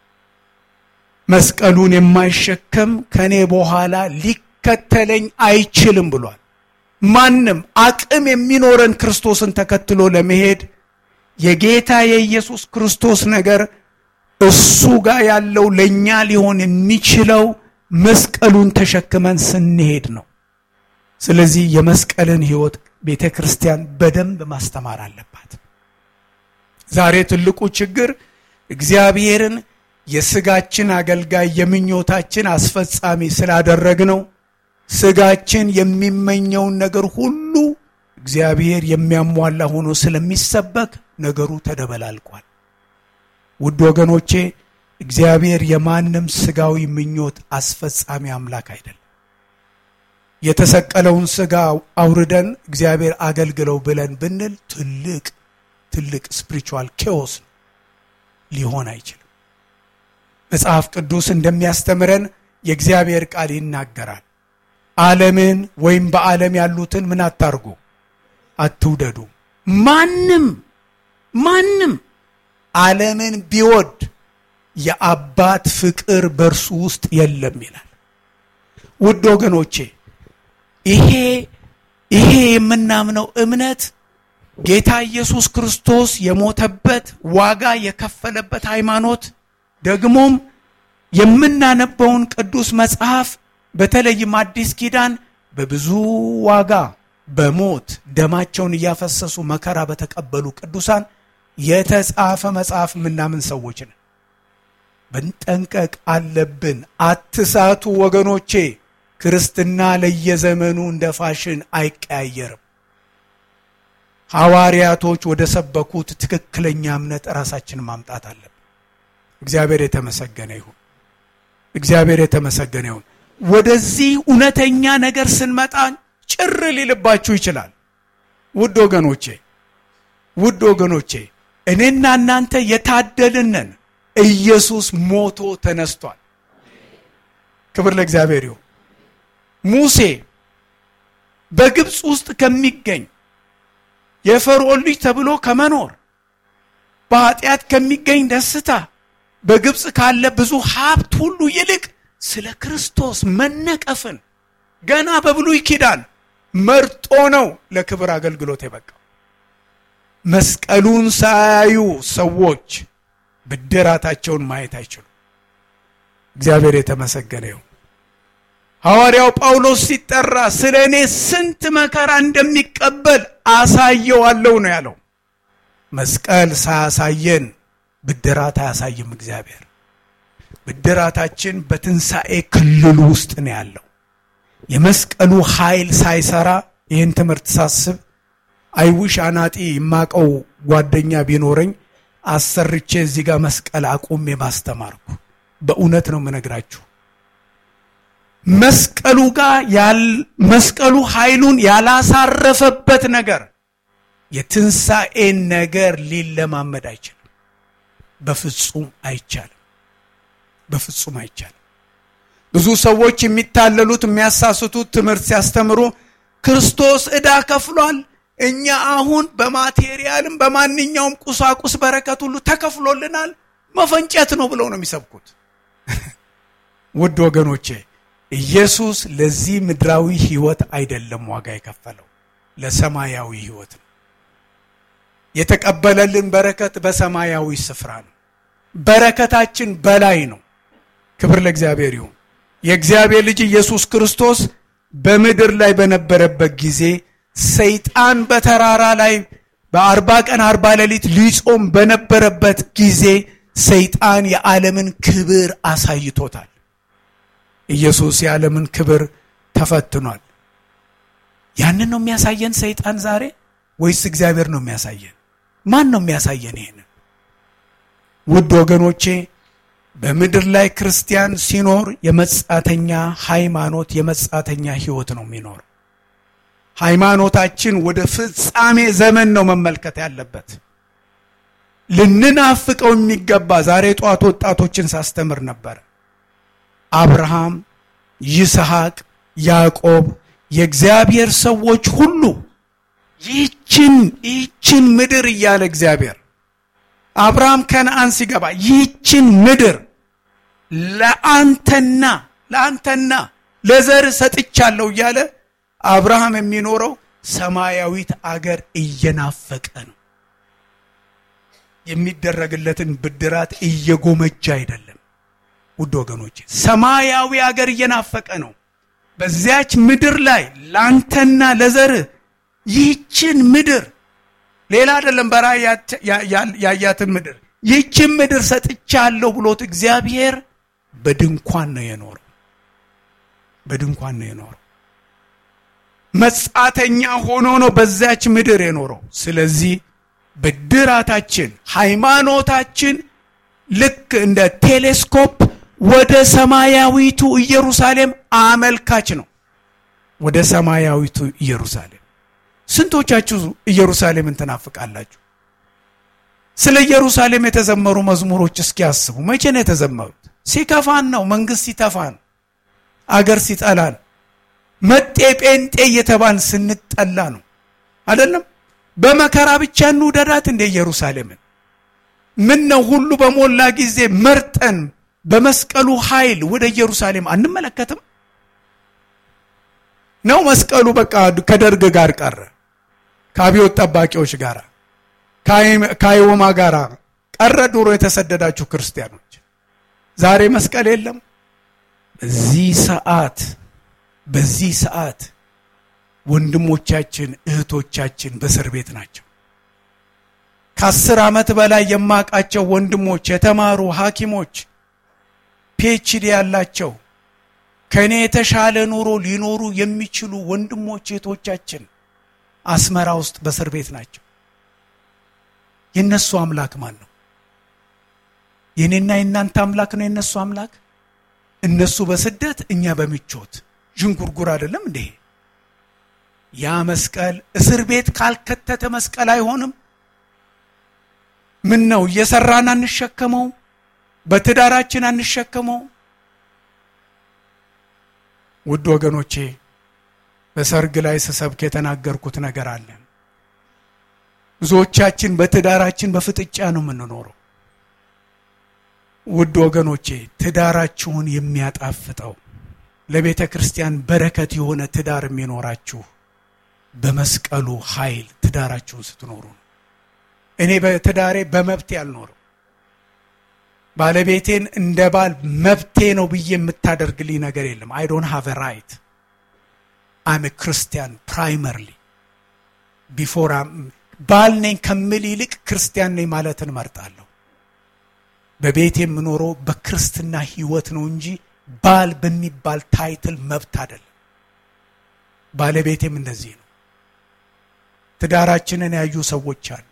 መስቀሉን የማይሸከም ከኔ በኋላ ሊከተለኝ አይችልም ብሏል። ማንም አቅም የሚኖረን ክርስቶስን ተከትሎ ለመሄድ የጌታ የኢየሱስ ክርስቶስ ነገር እሱ ጋር ያለው ለእኛ ሊሆን የሚችለው መስቀሉን ተሸክመን ስንሄድ ነው። ስለዚህ የመስቀልን ሕይወት ቤተ ክርስቲያን በደንብ ማስተማር አለባት። ዛሬ ትልቁ ችግር እግዚአብሔርን የስጋችን አገልጋይ የምኞታችን አስፈጻሚ ስላደረግነው ስጋችን የሚመኘውን ነገር ሁሉ እግዚአብሔር የሚያሟላ ሆኖ ስለሚሰበክ ነገሩ ተደበላልቋል። ውድ ወገኖቼ እግዚአብሔር የማንም ስጋዊ ምኞት አስፈጻሚ አምላክ አይደለም። የተሰቀለውን ስጋ አውርደን እግዚአብሔር አገልግለው ብለን ብንል ትልቅ ትልቅ ስፒሪቹዋል ኬዎስ ነው፣ ሊሆን አይችልም። መጽሐፍ ቅዱስ እንደሚያስተምረን የእግዚአብሔር ቃል ይናገራል። ዓለምን ወይም በዓለም ያሉትን ምን አታርጉ፣ አትውደዱ። ማንም ማንም ዓለምን ቢወድ የአባት ፍቅር በእርሱ ውስጥ የለም ይላል። ውድ ወገኖቼ ይሄ ይሄ የምናምነው እምነት ጌታ ኢየሱስ ክርስቶስ የሞተበት ዋጋ የከፈለበት ሃይማኖት ደግሞም የምናነበውን ቅዱስ መጽሐፍ በተለይም አዲስ ኪዳን በብዙ ዋጋ በሞት ደማቸውን እያፈሰሱ መከራ በተቀበሉ ቅዱሳን የተጻፈ መጽሐፍ የምናምን ሰዎች ነን። መጠንቀቅ አለብን። አትሳቱ ወገኖቼ። ክርስትና ለየዘመኑ እንደ ፋሽን አይቀያየርም። ሐዋርያቶች ወደ ሰበኩት ትክክለኛ እምነት ራሳችንን ማምጣት አለብን። እግዚአብሔር የተመሰገነ ይሁን። እግዚአብሔር የተመሰገነ ይሁን። ወደዚህ እውነተኛ ነገር ስንመጣ ጭር ሊልባችሁ ይችላል። ውድ ወገኖቼ ውድ ወገኖቼ እኔና እናንተ የታደልነን ኢየሱስ ሞቶ ተነስቷል። ክብር ለእግዚአብሔር ይሁን። ሙሴ በግብፅ ውስጥ ከሚገኝ የፈርዖን ልጅ ተብሎ ከመኖር በኃጢአት ከሚገኝ ደስታ በግብፅ ካለ ብዙ ሀብት ሁሉ ይልቅ ስለ ክርስቶስ መነቀፍን ገና በብሉይ ኪዳን መርጦ ነው ለክብር አገልግሎት የበቃው። መስቀሉን ሳያዩ ሰዎች ብድራታቸውን ማየት አይችሉም። እግዚአብሔር የተመሰገነ ይሁን። ሐዋርያው ጳውሎስ ሲጠራ ስለ እኔ ስንት መከራ እንደሚቀበል አሳየዋለሁ ነው ያለው። መስቀል ሳያሳየን ብድራት አያሳይም እግዚአብሔር። ብድራታችን በትንሣኤ ክልል ውስጥ ነው ያለው። የመስቀሉ ኃይል ሳይሰራ ይህን ትምህርት ሳስብ አይውሽ አናጢ የማቀው ጓደኛ ቢኖረኝ አሰርቼ እዚህ ጋር መስቀል አቁሜ ባስተማርኩ። በእውነት ነው የምነግራችሁ። መስቀሉ ጋር መስቀሉ ኃይሉን ያላሳረፈበት ነገር የትንሣኤን ነገር ሊለማመድ አይችልም። በፍጹም አይቻልም። በፍጹም አይቻልም። ብዙ ሰዎች የሚታለሉት የሚያሳስቱት ትምህርት ሲያስተምሩ ክርስቶስ ዕዳ ከፍሏል፣ እኛ አሁን በማቴሪያልም በማንኛውም ቁሳቁስ በረከት ሁሉ ተከፍሎልናል፣ መፈንጨት ነው ብለው ነው የሚሰብኩት። ውድ ወገኖቼ ኢየሱስ ለዚህ ምድራዊ ሕይወት አይደለም ዋጋ የከፈለው ለሰማያዊ ሕይወት ነው። የተቀበለልን በረከት በሰማያዊ ስፍራ ነው። በረከታችን በላይ ነው። ክብር ለእግዚአብሔር ይሁን። የእግዚአብሔር ልጅ ኢየሱስ ክርስቶስ በምድር ላይ በነበረበት ጊዜ ሰይጣን በተራራ ላይ በአርባ ቀን አርባ ሌሊት ሊጾም በነበረበት ጊዜ ሰይጣን የዓለምን ክብር አሳይቶታል። ኢየሱስ የዓለምን ክብር ተፈትኗል። ያንን ነው የሚያሳየን ሰይጣን ዛሬ ወይስ እግዚአብሔር ነው የሚያሳየን? ማን ነው የሚያሳየን? ይሄንን ውድ ወገኖቼ በምድር ላይ ክርስቲያን ሲኖር የመጻተኛ ሃይማኖት የመጻተኛ ህይወት ነው የሚኖር። ሃይማኖታችን ወደ ፍጻሜ ዘመን ነው መመልከት ያለበት። ልንናፍቀው የሚገባ ዛሬ ጠዋት ወጣቶችን ሳስተምር ነበር። አብርሃም፣ ይስሐቅ፣ ያዕቆብ የእግዚአብሔር ሰዎች ሁሉ ይህችን ይህችን ምድር እያለ እግዚአብሔር አብርሃም ከነአን ሲገባ ይህችን ምድር ለአንተና ለአንተና ለዘር ሰጥቻለሁ እያለ አብርሃም የሚኖረው ሰማያዊት አገር እየናፈቀ ነው። የሚደረግለትን ብድራት እየጎመጃ አይደለም። ውድ ወገኖቼ ሰማያዊ አገር እየናፈቀ ነው። በዚያች ምድር ላይ ለአንተና ለዘርህ ይህችን ምድር ሌላ አይደለም፣ በራእይ ያያትን ምድር ይህችን ምድር ሰጥቻለሁ ብሎት እግዚአብሔር በድንኳን ነው የኖረው። በድንኳን ነው የኖረው። መጻተኛ ሆኖ ነው በዚያች ምድር የኖረው። ስለዚህ ብድራታችን፣ ሃይማኖታችን ልክ እንደ ቴሌስኮፕ ወደ ሰማያዊቱ ኢየሩሳሌም አመልካች ነው። ወደ ሰማያዊቱ ኢየሩሳሌም ስንቶቻችሁ ኢየሩሳሌምን ትናፍቃላችሁ? ስለ ኢየሩሳሌም የተዘመሩ መዝሙሮች እስኪ አስቡ። መቼ ነው የተዘመሩት? ሲከፋን ነው፣ መንግስት ሲተፋን፣ አገር ሲጠላን፣ መጤ ጴንጤ እየተባን ስንጠላ ነው አይደለም? በመከራ ብቻ እንውደዳት እንደ ኢየሩሳሌምን። ምን ነው ሁሉ በሞላ ጊዜ መርጠን በመስቀሉ ኃይል ወደ ኢየሩሳሌም አንመለከትም ነው? መስቀሉ በቃ ከደርግ ጋር ቀረ፣ ከአብዮት ጠባቂዎች ጋር ከአይወማ ጋር ቀረ። ድሮ የተሰደዳችሁ ክርስቲያኖች ዛሬ መስቀል የለም። በዚህ ሰዓት በዚህ ሰዓት ወንድሞቻችን እህቶቻችን በእስር ቤት ናቸው። ከአስር ዓመት በላይ የማውቃቸው ወንድሞች የተማሩ ሐኪሞች ፒኤችዲ ያላቸው ከእኔ የተሻለ ኑሮ ሊኖሩ የሚችሉ ወንድሞች እህቶቻችን አስመራ ውስጥ በእስር ቤት ናቸው። የእነሱ አምላክ ማን ነው? የእኔና የእናንተ አምላክ ነው የእነሱ አምላክ? እነሱ በስደት እኛ በምቾት ዥንጉርጉር አይደለም እንዴ? ያ መስቀል እስር ቤት ካልከተተ መስቀል አይሆንም። ምን ነው እየሰራን አንሸከመው? በትዳራችን አንሸከመው? ውድ ወገኖቼ በሰርግ ላይ ስሰብክ የተናገርኩት ነገር አለ። ብዙዎቻችን በትዳራችን በፍጥጫ ነው የምንኖረው። ውድ ወገኖቼ ትዳራችሁን የሚያጣፍጠው ለቤተ ክርስቲያን በረከት የሆነ ትዳር የሚኖራችሁ በመስቀሉ ኃይል ትዳራችሁን ስትኖሩ ነው። እኔ በትዳሬ በመብቴ አልኖርም። ባለቤቴን እንደ ባል መብቴ ነው ብዬ የምታደርግልኝ ነገር የለም። አይ ዶንት ሃቭ ራይት አም ክርስቲያን ፕራይመርሊ ቢፎር ባል ነኝ ከምል ይልቅ ክርስቲያን ነኝ ማለትን እመርጣለሁ። በቤት የምኖረው በክርስትና ሕይወት ነው እንጂ ባል በሚባል ታይትል መብት አይደለም። ባለቤቴም እንደዚህ ነው። ትዳራችንን ያዩ ሰዎች አሉ።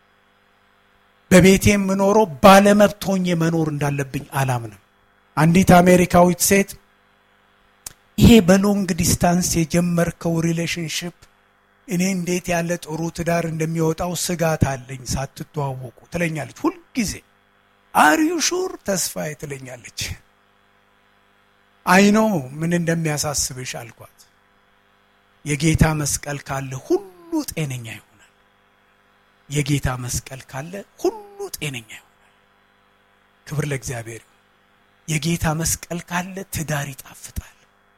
በቤቴ የምኖረው ባለመብት ሆኜ መኖር እንዳለብኝ አላምንም። አንዲት አሜሪካዊት ሴት ይሄ በሎንግ ዲስታንስ የጀመርከው ሪሌሽንሽፕ እኔ እንዴት ያለ ጥሩ ትዳር እንደሚወጣው ስጋት አለኝ ሳትተዋወቁ ትለኛለች። ሁልጊዜ አርዩ ሹር ተስፋዬ ትለኛለች። አይኖ ምን እንደሚያሳስብሽ አልኳት። የጌታ መስቀል ካለ ሁሉ ጤነኛ ይሆናል። የጌታ መስቀል ካለ ሁሉ ጤነኛ ይሆናል። ክብር ለእግዚአብሔር። የጌታ መስቀል ካለ ትዳር ይጣፍጣል።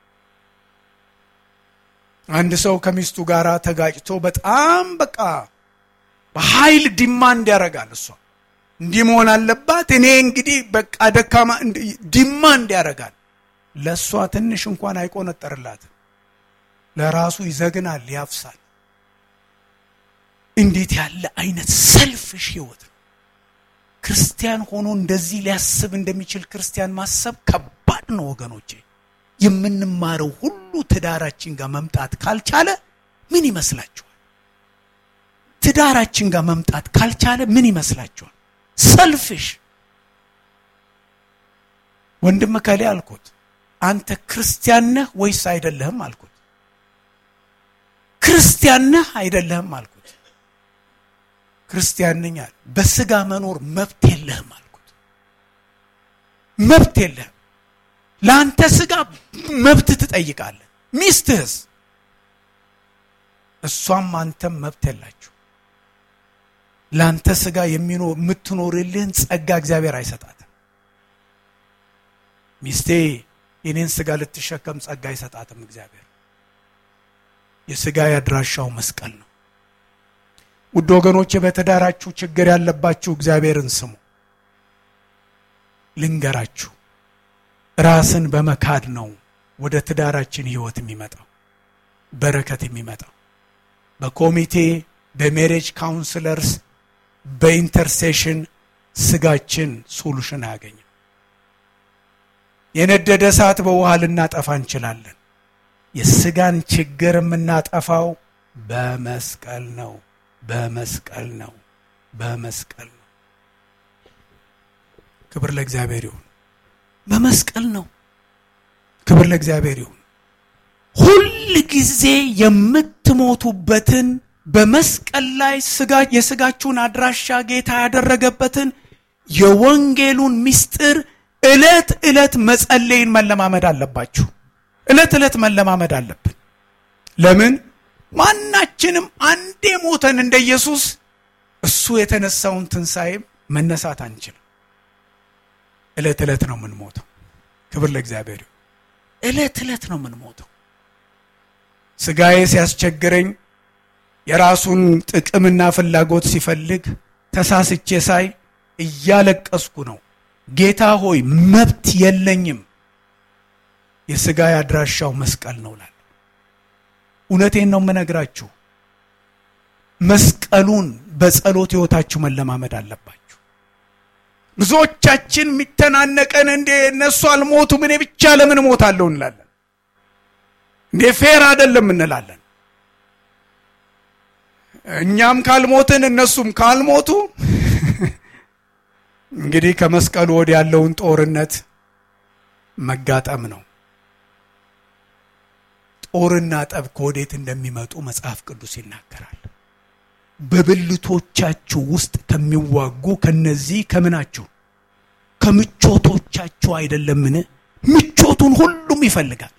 አንድ ሰው ከሚስቱ ጋር ተጋጭቶ በጣም በቃ በኃይል ዲማንድ ያደርጋል። እሷ እንዲህ መሆን አለባት፣ እኔ እንግዲህ በቃ ደካማ ዲማንድ ያደርጋል። ለእሷ ትንሽ እንኳን አይቆነጠርላትም። ለራሱ ይዘግናል፣ ያፍሳል። እንዴት ያለ አይነት ሰልፍሽ ህይወት ነው! ክርስቲያን ሆኖ እንደዚህ ሊያስብ እንደሚችል ክርስቲያን ማሰብ ከባድ ነው ወገኖቼ። የምንማረው ሁሉ ትዳራችን ጋር መምጣት ካልቻለ ምን ይመስላችኋል? ትዳራችን ጋር መምጣት ካልቻለ ምን ይመስላችኋል? ሰልፍሽ ወንድም ከሌ አልኩት አንተ ክርስቲያን ነህ ወይስ አይደለህም አልኩት ክርስቲያን ነህ አይደለህም አልኩት ክርስቲያን ነኝ አለ በስጋ መኖር መብት የለህም አልኩት መብት የለህም ለአንተ ስጋ መብት ትጠይቃለህ ሚስትህስ እሷም አንተም መብት የላችሁ ለአንተ ስጋ የምትኖርልህን ጸጋ እግዚአብሔር አይሰጣትም ሚስቴ የኔን ስጋ ልትሸከም ጸጋ አይሰጣትም እግዚአብሔር የስጋ ያድራሻው መስቀል ነው ውድ ወገኖች በትዳራችሁ ችግር ያለባችሁ እግዚአብሔርን ስሙ ልንገራችሁ ራስን በመካድ ነው ወደ ትዳራችን ህይወት የሚመጣው በረከት የሚመጣው በኮሚቴ በሜሬጅ ካውንስለርስ በኢንተርሴሽን ስጋችን ሶሉሽን አያገኝም የነደደ እሳት በውሃ ልናጠፋ እንችላለን የስጋን ችግር የምናጠፋው በመስቀል ነው በመስቀል ነው በመስቀል ነው ክብር ለእግዚአብሔር ይሁን በመስቀል ነው ክብር ለእግዚአብሔር ይሁን ሁል ጊዜ የምትሞቱበትን በመስቀል ላይ ስጋ የስጋችሁን አድራሻ ጌታ ያደረገበትን የወንጌሉን ምስጢር ዕለት ዕለት መጸለይን መለማመድ አለባችሁ ዕለት ዕለት መለማመድ አለብን ለምን ማናችንም አንዴ ሞተን እንደ ኢየሱስ እሱ የተነሳውን ትንሣኤም መነሳት አንችልም ዕለት ዕለት ነው የምንሞተው ክብር ለእግዚአብሔር ዕለት ዕለት ነው የምንሞተው ስጋዬ ሲያስቸግረኝ የራሱን ጥቅምና ፍላጎት ሲፈልግ ተሳስቼ ሳይ እያለቀስኩ ነው ጌታ ሆይ መብት የለኝም የስጋ ያድራሻው መስቀል ነው ላል እውነቴን ነው የምነግራችሁ መስቀሉን በጸሎት ህይወታችሁ መለማመድ አለባችሁ ብዙዎቻችን የሚተናነቀን እንዴ እነሱ አልሞቱም እኔ ብቻ ለምን እሞታለሁ እንላለን እንዴ ፌር አይደለም እንላለን እኛም ካልሞትን እነሱም ካልሞቱ እንግዲህ ከመስቀሉ ወዲ ያለውን ጦርነት መጋጠም ነው ጦርና ጠብ ከወዴት እንደሚመጡ መጽሐፍ ቅዱስ ይናገራል በብልቶቻችሁ ውስጥ ከሚዋጉ ከነዚህ ከምናችሁ ከምቾቶቻችሁ አይደለምን ምቾቱን ሁሉም ይፈልጋል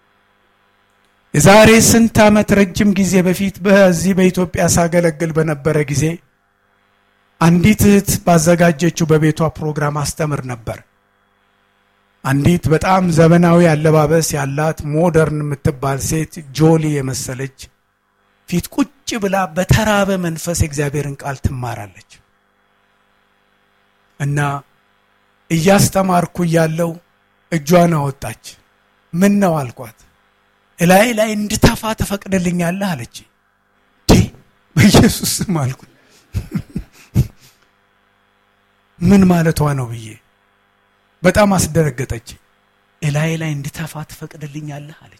የዛሬ ስንት ዓመት ረጅም ጊዜ በፊት በዚህ በኢትዮጵያ ሳገለግል በነበረ ጊዜ አንዲት እህት ባዘጋጀችው በቤቷ ፕሮግራም አስተምር ነበር አንዲት በጣም ዘመናዊ አለባበስ ያላት ሞደርን የምትባል ሴት ጆሊ የመሰለች ፊት ቁጭ ብላ በተራበ መንፈስ የእግዚአብሔርን ቃል ትማራለች እና እያስተማርኩ እያለው እጇን አወጣች ምን ነው አልኳት እላይ ላይ እንድተፋ ትፈቅድልኛለህ አለች በኢየሱስ ስም አልኩ ምን ማለቷ ነው ብዬ በጣም አስደነገጠች እላይ ላይ እንድተፋ ትፈቅድልኛለህ አለች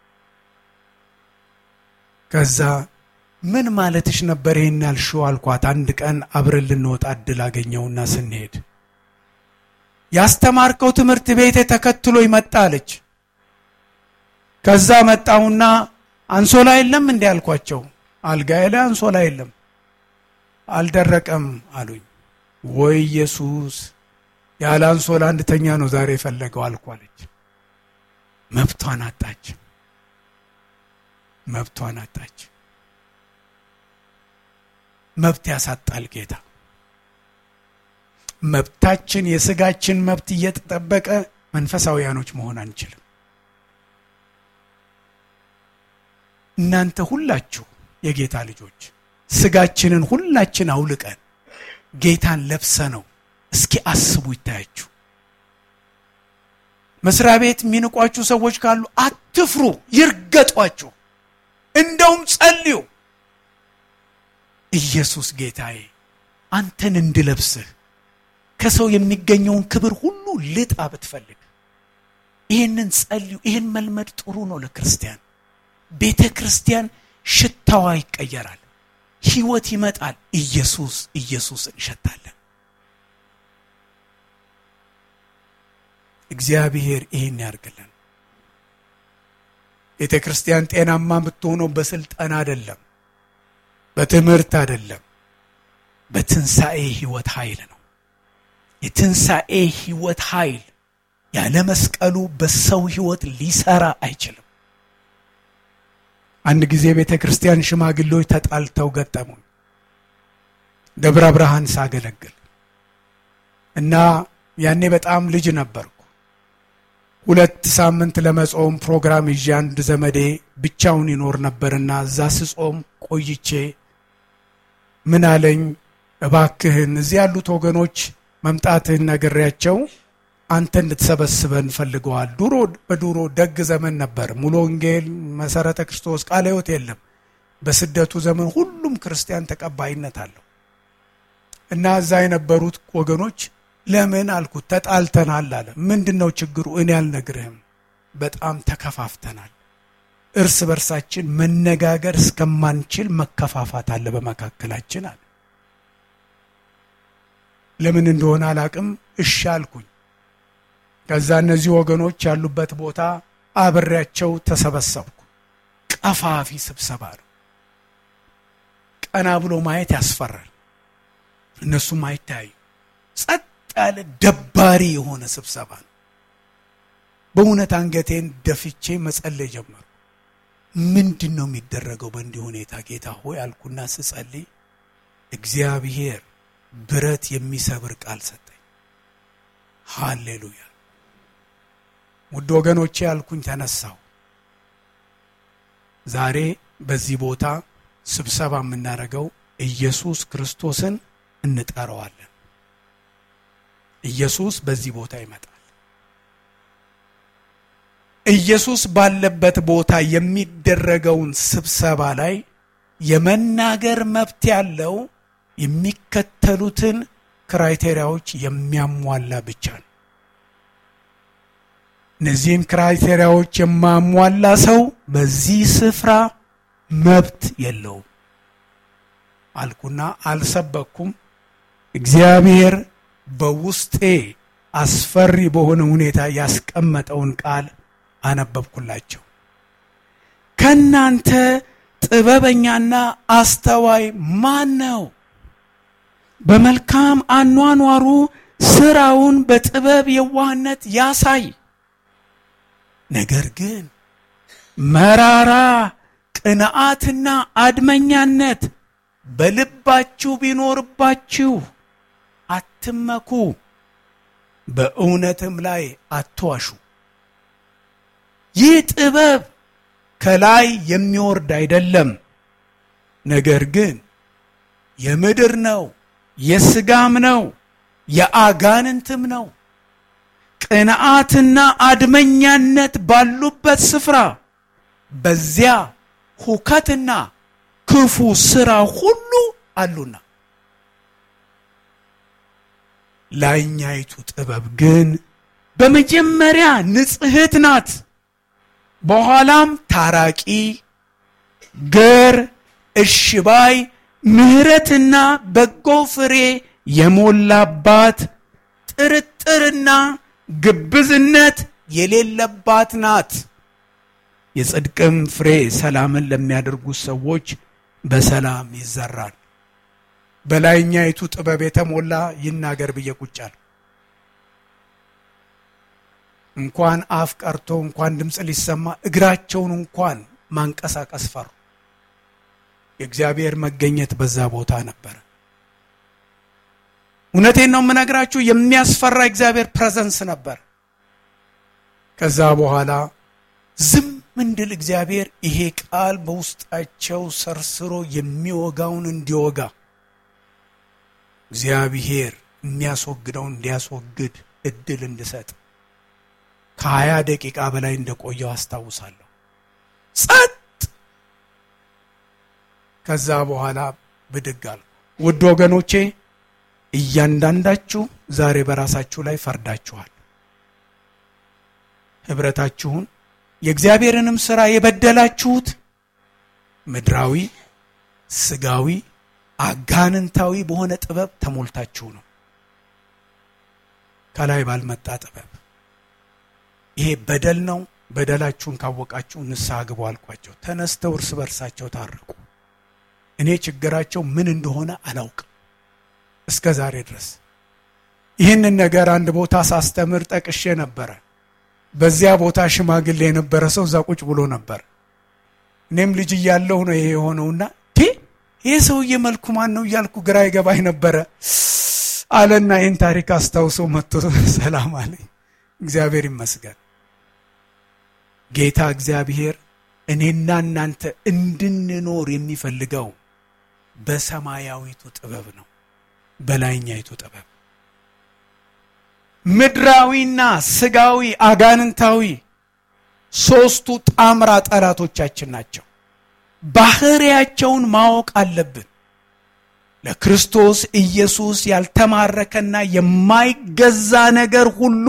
ከዛ ምን ማለትሽ ነበር ይህን ያልሽው አልኳት አንድ ቀን አብረን ልንወጣ እድል አገኘውና ስንሄድ ያስተማርከው ትምህርት ቤቴ ተከትሎ ይመጣ አለች ከዛ መጣሁና አንሶላ የለም እንዲ አልኳቸው አልጋዬ ላይ አንሶላ የለም አልደረቀም አሉኝ ወይ ኢየሱስ ያለ አንሶላ አንድተኛ ነው ዛሬ የፈለገው አልኳለች መብቷን አጣች መብቷን አጣች መብት ያሳጣል ጌታ መብታችን የስጋችን መብት እየተጠበቀ መንፈሳውያኖች መሆን አንችልም እናንተ ሁላችሁ የጌታ ልጆች ስጋችንን ሁላችን አውልቀን ጌታን ለብሰ ነው እስኪ አስቡ ይታያችሁ መስሪያ ቤት የሚንቋችሁ ሰዎች ካሉ አትፍሩ ይርገጧችሁ እንደውም ጸልዩ ኢየሱስ ጌታዬ አንተን እንድለብስህ ከሰው የሚገኘውን ክብር ሁሉ ልጣ ብትፈልግ ይህንን ጸልዩ ይህን መልመድ ጥሩ ነው ለክርስቲያን ቤተ ክርስቲያን ሽታዋ ይቀየራል ህይወት ይመጣል ኢየሱስ ኢየሱስ እንሸታለን እግዚአብሔር ይህን ያርግልን። ቤተ ክርስቲያን ጤናማ የምትሆነው በስልጠና አይደለም፣ በትምህርት አይደለም፣ በትንሣኤ ሕይወት ኃይል ነው። የትንሣኤ ሕይወት ኃይል ያለ መስቀሉ በሰው ሕይወት ሊሰራ አይችልም። አንድ ጊዜ ቤተ ክርስቲያን ሽማግሌዎች ተጣልተው ገጠሙኝ። ደብረ ብርሃን ሳገለግል እና ያኔ በጣም ልጅ ነበርኩ። ሁለት ሳምንት ለመጾም ፕሮግራም ይዤ አንድ ዘመዴ ብቻውን ይኖር ነበርና እዛ ስጾም ቆይቼ ምን አለኝ፣ እባክህን እዚህ ያሉት ወገኖች መምጣትህን ነግሬያቸው አንተ እንድትሰበስበን ፈልገዋል። ድሮ በድሮ ደግ ዘመን ነበር። ሙሉ ወንጌል፣ መሰረተ ክርስቶስ፣ ቃለ ሕይወት የለም። በስደቱ ዘመን ሁሉም ክርስቲያን ተቀባይነት አለው እና እዛ የነበሩት ወገኖች ለምን አልኩት። ተጣልተናል አለ። ምንድን ነው ችግሩ? እኔ አልነግርህም። በጣም ተከፋፍተናል። እርስ በርሳችን መነጋገር እስከማንችል መከፋፋት አለ በመካከላችን አለ። ለምን እንደሆነ አላቅም። እሺ አልኩኝ። ከዛ እነዚህ ወገኖች ያሉበት ቦታ አብሬያቸው ተሰበሰብኩ። ቀፋፊ ስብሰባ ነው። ቀና ብሎ ማየት ያስፈራል። እነሱም አይታዩ። ጸጥ ያለ ደባሪ የሆነ ስብሰባ ነው። በእውነት አንገቴን ደፍቼ መጸለይ ጀመሩ። ምንድን ነው የሚደረገው በእንዲህ ሁኔታ ጌታ ሆይ አልኩና ስጸልይ እግዚአብሔር ብረት የሚሰብር ቃል ሰጠኝ። ሃሌሉያ ውድ ወገኖቼ ያልኩኝ ተነሳሁ። ዛሬ በዚህ ቦታ ስብሰባ የምናደርገው ኢየሱስ ክርስቶስን እንጠራዋለን። ኢየሱስ በዚህ ቦታ ይመጣል። ኢየሱስ ባለበት ቦታ የሚደረገውን ስብሰባ ላይ የመናገር መብት ያለው የሚከተሉትን ክራይቴሪያዎች የሚያሟላ ብቻ ነው። እነዚህን ክራይቴሪያዎች የማሟላ ሰው በዚህ ስፍራ መብት የለውም አልኩና አልሰበኩም። እግዚአብሔር በውስጤ አስፈሪ በሆነ ሁኔታ ያስቀመጠውን ቃል አነበብኩላቸው። ከእናንተ ጥበበኛና አስተዋይ ማን ነው? በመልካም አኗኗሩ ስራውን በጥበብ የዋህነት ያሳይ። ነገር ግን መራራ ቅንዓትና አድመኛነት በልባችሁ ቢኖርባችሁ አትመኩ፣ በእውነትም ላይ አትዋሹ። ይህ ጥበብ ከላይ የሚወርድ አይደለም፣ ነገር ግን የምድር ነው፣ የስጋም ነው፣ የአጋንንትም ነው። ቅንዓትና አድመኛነት ባሉበት ስፍራ በዚያ ሁከትና ክፉ ስራ ሁሉ አሉና ላይኛይቱ ጥበብ ግን በመጀመሪያ ንጽሕት ናት፣ በኋላም ታራቂ፣ ገር፣ እሽባይ፣ ምሕረትና በጎ ፍሬ የሞላባት ጥርጥርና ግብዝነት የሌለባት ናት። የጽድቅም ፍሬ ሰላምን ለሚያደርጉት ሰዎች በሰላም ይዘራል። በላይኛይቱ ጥበብ የተሞላ ይናገር ብዬ ቁጫል። እንኳን አፍ ቀርቶ እንኳን ድምፅ ሊሰማ እግራቸውን እንኳን ማንቀሳቀስ ፈሩ። የእግዚአብሔር መገኘት በዛ ቦታ ነበረ። እውነቴን ነው የምነግራችሁ፣ የሚያስፈራ እግዚአብሔር ፕሬዘንስ ነበር። ከዛ በኋላ ዝም እንድል እግዚአብሔር ይሄ ቃል በውስጣቸው ሰርስሮ የሚወጋውን እንዲወጋ እግዚአብሔር የሚያስወግደውን እንዲያስወግድ እድል እንድሰጥ ከሀያ ደቂቃ በላይ እንደቆየው አስታውሳለሁ። ጸጥ። ከዛ በኋላ ብድግ አልኩ። ውድ ወገኖቼ እያንዳንዳችሁ ዛሬ በራሳችሁ ላይ ፈርዳችኋል። ህብረታችሁን የእግዚአብሔርንም ሥራ የበደላችሁት ምድራዊ፣ ስጋዊ፣ አጋንንታዊ በሆነ ጥበብ ተሞልታችሁ ነው። ከላይ ባልመጣ ጥበብ ይሄ በደል ነው። በደላችሁን ካወቃችሁ ንስሐ ግቡ አልኳቸው። ተነስተው እርስ በርሳቸው ታረቁ። እኔ ችግራቸው ምን እንደሆነ አላውቅም እስከ ዛሬ ድረስ። ይህንን ነገር አንድ ቦታ ሳስተምር ጠቅሼ ነበረ። በዚያ ቦታ ሽማግሌ የነበረ ሰው እዛ ቁጭ ብሎ ነበር። እኔም ልጅ እያለሁ ነው ይሄ የሆነውና ይሄ ሰውዬ መልኩ ማን ነው እያልኩ ግራ ይገባኝ ነበረ አለና ይህን ታሪክ አስታውሶ መጥቶ ሰላም አለኝ። እግዚአብሔር ይመስገን። ጌታ እግዚአብሔር እኔና እናንተ እንድንኖር የሚፈልገው በሰማያዊቱ ጥበብ ነው፣ በላይኛይቱ ጥበብ። ምድራዊና ስጋዊ አጋንንታዊ ሶስቱ ጣምራ ጠላቶቻችን ናቸው። ባህሪያቸውን ማወቅ አለብን። ለክርስቶስ ኢየሱስ ያልተማረከና የማይገዛ ነገር ሁሉ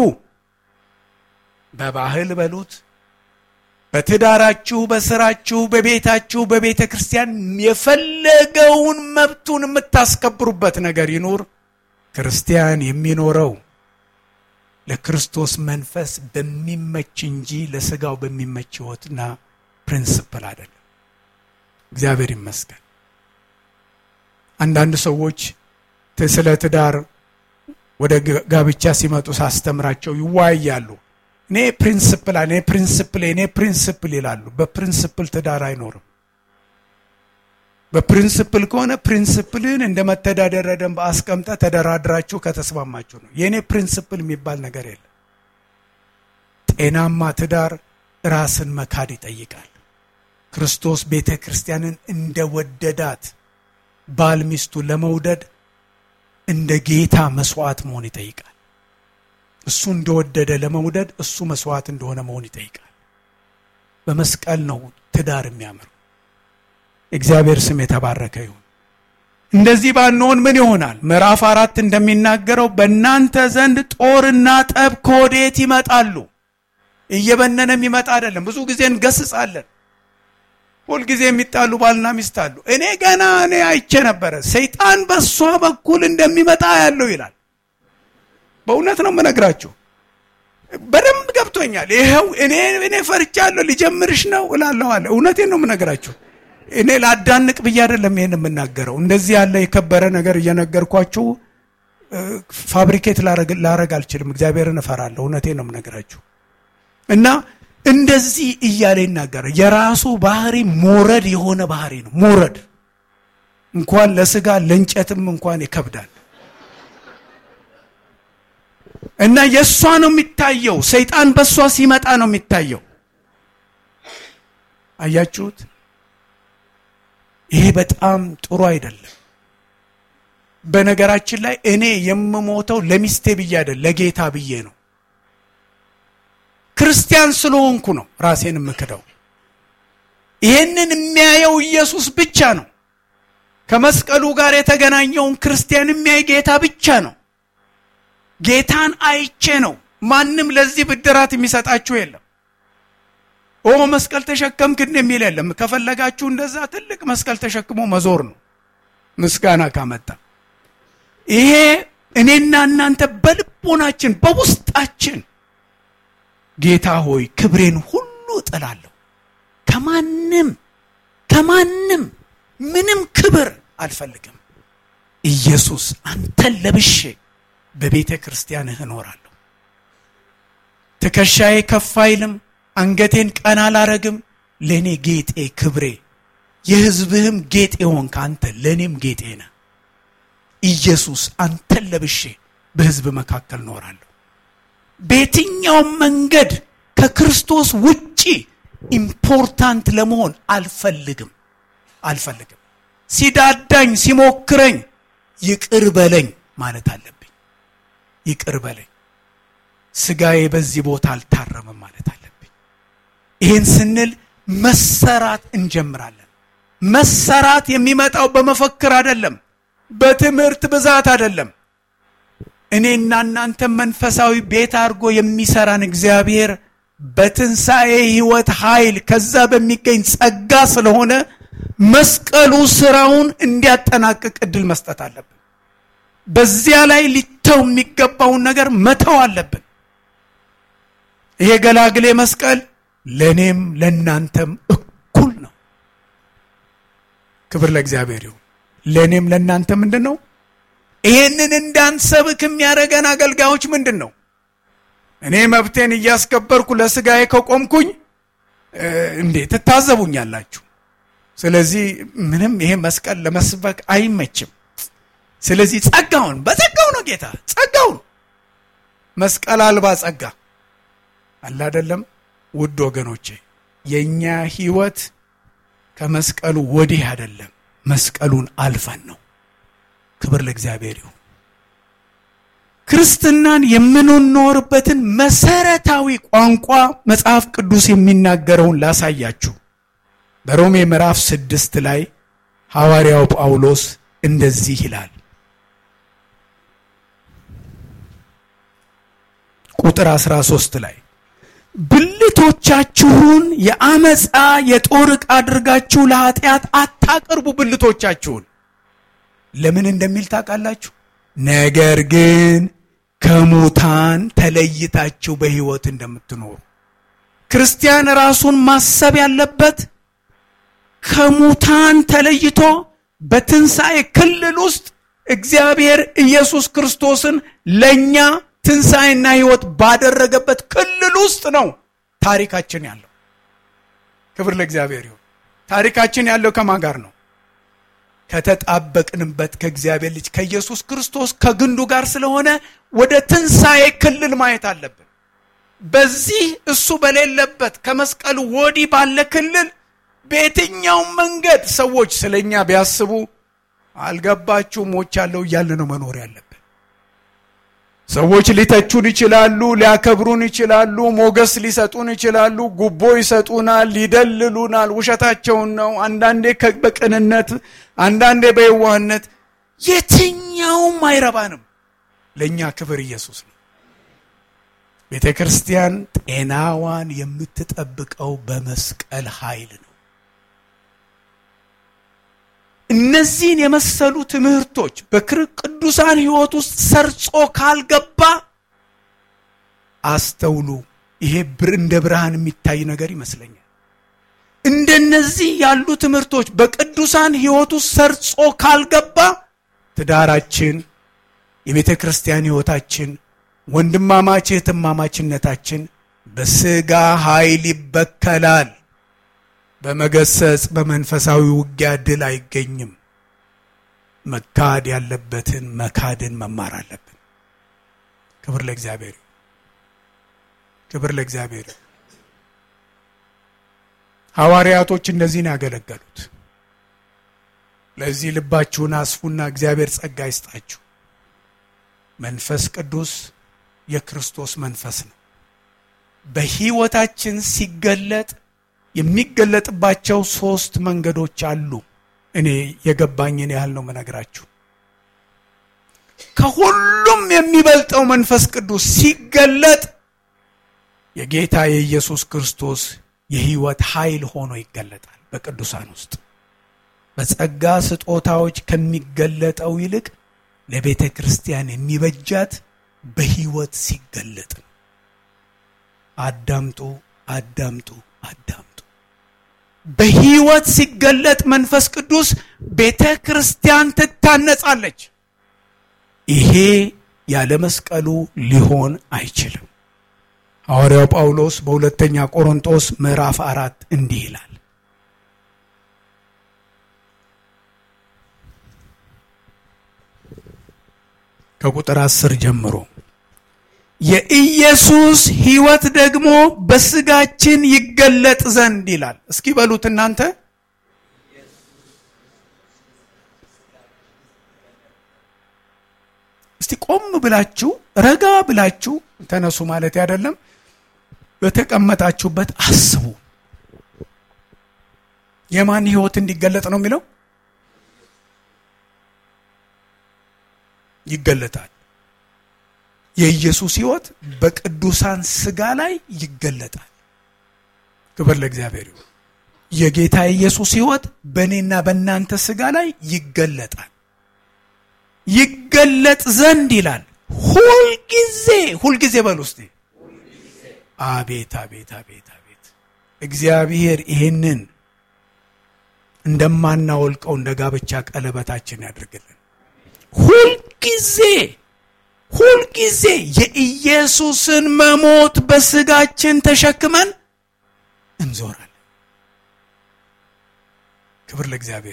በባህል በሉት በትዳራችሁ፣ በስራችሁ፣ በቤታችሁ፣ በቤተ ክርስቲያን የፈለገውን መብቱን የምታስከብሩበት ነገር ይኑር። ክርስቲያን የሚኖረው ለክርስቶስ መንፈስ በሚመች እንጂ ለስጋው በሚመች ሕይወትና ፕሪንስፕል አይደለም። እግዚአብሔር ይመስገን። አንዳንድ ሰዎች ስለ ትዳር ወደ ጋብቻ ሲመጡ ሳስተምራቸው ይወያያሉ። እኔ ፕሪንስፕል እኔ ፕሪንስፕል እኔ ፕሪንስፕል ይላሉ። በፕሪንስፕል ትዳር አይኖርም። በፕሪንስፕል ከሆነ ፕሪንስፕልን እንደ መተዳደሪያ ደንብ አስቀምጠ ተደራድራችሁ ከተስማማችሁ ነው። የእኔ ፕሪንስፕል የሚባል ነገር የለም። ጤናማ ትዳር ራስን መካድ ይጠይቃል። ክርስቶስ ቤተ ክርስቲያንን እንደ ወደዳት ባል ሚስቱ ለመውደድ እንደ ጌታ መስዋዕት መሆን ይጠይቃል። እሱ እንደወደደ ለመውደድ እሱ መስዋዕት እንደሆነ መሆን ይጠይቃል። በመስቀል ነው ትዳር የሚያምር። እግዚአብሔር ስም የተባረከ ይሁን። እንደዚህ ባንሆን ምን ይሆናል? ምዕራፍ አራት እንደሚናገረው በእናንተ ዘንድ ጦርና ጠብ ከወዴት ይመጣሉ? እየበነነ የሚመጣ አይደለም። ብዙ ጊዜ እንገስጻለን። ሁልጊዜ የሚጣሉ ባልና ሚስት አሉ። እኔ ገና እኔ አይቼ ነበረ ሰይጣን በእሷ በኩል እንደሚመጣ ያለው ይላል። በእውነት ነው የምነግራችሁ። በደንብ ገብቶኛል። ይኸው እኔ እኔ ፈርቻለሁ ሊጀምርሽ ነው እላለሁ አለ። እውነቴን ነው የምነግራችሁ። እኔ ላዳንቅ ብዬ አይደለም ይሄን የምናገረው። እንደዚህ ያለ የከበረ ነገር እየነገርኳችሁ ፋብሪኬት ላረግ አልችልም። እግዚአብሔርን እፈራለሁ። እውነቴን ነው የምነግራችሁ እና እንደዚህ እያለ ይናገራል። የራሱ ባህሪ ሞረድ የሆነ ባህሪ ነው። ሞረድ እንኳን ለስጋ ለእንጨትም እንኳን ይከብዳል። እና የእሷ ነው የሚታየው። ሰይጣን በእሷ ሲመጣ ነው የሚታየው። አያችሁት? ይሄ በጣም ጥሩ አይደለም። በነገራችን ላይ እኔ የምሞተው ለሚስቴ ብዬ አይደል፣ ለጌታ ብዬ ነው። ክርስቲያን ስለሆንኩ ነው ራሴን የምክደው። ይሄንን የሚያየው ኢየሱስ ብቻ ነው። ከመስቀሉ ጋር የተገናኘውን ክርስቲያን የሚያይ ጌታ ብቻ ነው። ጌታን አይቼ ነው። ማንም ለዚህ ብድራት የሚሰጣችሁ የለም። ኦ መስቀል ተሸከምክ የሚል የለም። ከፈለጋችሁ እንደዛ ትልቅ መስቀል ተሸክሞ መዞር ነው ምስጋና ካመጣ። ይሄ እኔና እናንተ በልቦናችን በውስጣችን ጌታ ሆይ ክብሬን ሁሉ እጥላለሁ፣ ከማንም ከማንም ምንም ክብር አልፈልግም። ኢየሱስ አንተን ለብሼ በቤተ ክርስቲያንህ እኖራለሁ። ትከሻዬ ከፍ አይልም፣ አንገቴን ቀና አላረግም። ለእኔ ጌጤ ክብሬ፣ የሕዝብህም ጌጥ የሆንክ አንተ ለእኔም ጌጤ ነህ። ኢየሱስ አንተን ለብሼ በሕዝብ መካከል እኖራለሁ። በየትኛውም መንገድ ከክርስቶስ ውጪ ኢምፖርታንት ለመሆን አልፈልግም አልፈልግም። ሲዳዳኝ ሲሞክረኝ ይቅር በለኝ ማለት አለብኝ። ይቅር በለኝ፣ ስጋዬ በዚህ ቦታ አልታረመም ማለት አለብኝ። ይህን ስንል መሰራት እንጀምራለን። መሰራት የሚመጣው በመፈክር አይደለም፣ በትምህርት ብዛት አይደለም። እኔና እናንተ መንፈሳዊ ቤት አድርጎ የሚሰራን እግዚአብሔር በትንሣኤ ሕይወት ኃይል ከዛ በሚገኝ ጸጋ ስለሆነ መስቀሉ ስራውን እንዲያጠናቅቅ እድል መስጠት አለብን። በዚያ ላይ ሊተው የሚገባውን ነገር መተው አለብን። ይሄ ገላግሌ መስቀል ለእኔም ለእናንተም እኩል ነው። ክብር ለእግዚአብሔር ይሁን። ለእኔም ለእናንተ ምንድን ነው? ይሄንን እንዳንሰብክ የሚያደርገን አገልጋዮች ምንድን ነው? እኔ መብቴን እያስከበርኩ ለስጋዬ ከቆምኩኝ እንዴ ትታዘቡኛላችሁ። ስለዚህ ምንም ይሄ መስቀል ለመስበክ አይመችም። ስለዚህ ጸጋውን በጸጋው ነው ጌታ ጸጋው ነው መስቀል አልባ ጸጋ አለ አይደለም። ውድ ወገኖቼ የእኛ ህይወት ከመስቀሉ ወዲህ አይደለም፣ መስቀሉን አልፈን ነው። ክብር ለእግዚአብሔር ይሁን። ክርስትናን የምንኖርበትን መሰረታዊ ቋንቋ መጽሐፍ ቅዱስ የሚናገረውን ላሳያችሁ። በሮሜ ምዕራፍ ስድስት ላይ ሐዋርያው ጳውሎስ እንደዚህ ይላል። ቁጥር 13 ላይ ብልቶቻችሁን የአመፃ የጦር ዕቃ አድርጋችሁ ለኃጢአት አታቅርቡ። ብልቶቻችሁን ለምን እንደሚል ታውቃላችሁ? ነገር ግን ከሙታን ተለይታችሁ በሕይወት እንደምትኖሩ ክርስቲያን ራሱን ማሰብ ያለበት ከሙታን ተለይቶ በትንሣኤ ክልል ውስጥ እግዚአብሔር ኢየሱስ ክርስቶስን ለእኛ ትንሣኤና ሕይወት ባደረገበት ክልል ውስጥ ነው ታሪካችን ያለው። ክብር ለእግዚአብሔር ይሁን። ታሪካችን ያለው ከማን ጋር ነው? ከተጣበቅንበት ከእግዚአብሔር ልጅ ከኢየሱስ ክርስቶስ ከግንዱ ጋር ስለሆነ ወደ ትንሣኤ ክልል ማየት አለብን። በዚህ እሱ በሌለበት ከመስቀሉ ወዲህ ባለ ክልል በየትኛውም መንገድ ሰዎች ስለ እኛ ቢያስቡ አልገባችሁ ሞቻለሁ እያለ ነው መኖር ያለብን። ሰዎች ሊተቹን ይችላሉ፣ ሊያከብሩን ይችላሉ፣ ሞገስ ሊሰጡን ይችላሉ፣ ጉቦ ይሰጡናል፣ ይደልሉናል። ውሸታቸውን ነው። አንዳንዴ በቅንነት አንዳንዴ በየዋህነት የትኛውም አይረባንም። ለእኛ ክብር ኢየሱስ ነው። ቤተ ክርስቲያን ጤናዋን የምትጠብቀው በመስቀል ኃይል ነው። እነዚህን የመሰሉ ትምህርቶች በቅዱሳን ሕይወት ውስጥ ሰርጾ ካልገባ አስተውሉ። ይሄ እንደ ብርሃን የሚታይ ነገር ይመስለኛል። እንደነዚህ ያሉ ትምህርቶች በቅዱሳን ሕይወት ውስጥ ሰርጾ ካልገባ ትዳራችን፣ የቤተ ክርስቲያን ሕይወታችን፣ ወንድማማች እህትማማችነታችን በስጋ ኃይል ይበከላል። በመገሰጽ በመንፈሳዊ ውጊያ ድል አይገኝም። መካድ ያለበትን መካድን መማር አለብን። ክብር ለእግዚአብሔር፣ ክብር ለእግዚአብሔር። ሐዋርያቶች እነዚህን ያገለገሉት። ለዚህ ልባችሁን አስፉና እግዚአብሔር ጸጋ ይስጣችሁ። መንፈስ ቅዱስ የክርስቶስ መንፈስ ነው። በሕይወታችን ሲገለጥ የሚገለጥባቸው ሶስት መንገዶች አሉ። እኔ የገባኝን ያህል ነው መነግራችሁ። ከሁሉም የሚበልጠው መንፈስ ቅዱስ ሲገለጥ የጌታ የኢየሱስ ክርስቶስ የሕይወት ኃይል ሆኖ ይገለጣል። በቅዱሳን ውስጥ በጸጋ ስጦታዎች ከሚገለጠው ይልቅ ለቤተ ክርስቲያን የሚበጃት በሕይወት ሲገለጥ ነው። አዳምጡ፣ አዳምጡ፣ አዳምጡ። በሕይወት ሲገለጥ መንፈስ ቅዱስ ቤተ ክርስቲያን ትታነጻለች። ይሄ ያለ መስቀሉ ሊሆን አይችልም። ሐዋርያው ጳውሎስ በሁለተኛ ቆሮንጦስ ምዕራፍ አራት እንዲህ ይላል ከቁጥር አስር ጀምሮ የኢየሱስ ሕይወት ደግሞ በስጋችን ይገለጥ ዘንድ ይላል። እስኪ በሉት እናንተ እስቲ ቆም ብላችሁ ረጋ ብላችሁ ተነሱ ማለት አይደለም። በተቀመጣችሁበት አስቡ። የማን ሕይወት እንዲገለጥ ነው የሚለው? ይገለጣል። የኢየሱስ ሕይወት በቅዱሳን ስጋ ላይ ይገለጣል። ክብር ለእግዚአብሔር ይሁን። የጌታ ኢየሱስ ሕይወት በእኔና በእናንተ ስጋ ላይ ይገለጣል። ይገለጥ ዘንድ ይላል። ሁልጊዜ ሁልጊዜ በሉ እስቲ አቤት አቤት አቤት አቤት! እግዚአብሔር ይህንን እንደማናወልቀው እንደ ጋብቻ ቀለበታችን ያድርግልን። ሁልጊዜ ሁልጊዜ የኢየሱስን መሞት በስጋችን ተሸክመን እንዞራለን። ክብር ለእግዚአብሔር።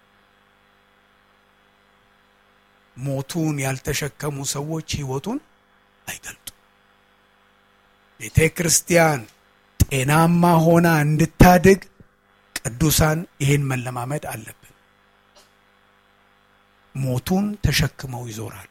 ሞቱን ያልተሸከሙ ሰዎች ሕይወቱን አይገልጡም። ቤተ ክርስቲያን ጤናማ ሆና እንድታድግ ቅዱሳን ይህን መለማመድ አለብን። ሞቱን ተሸክመው ይዞራሉ።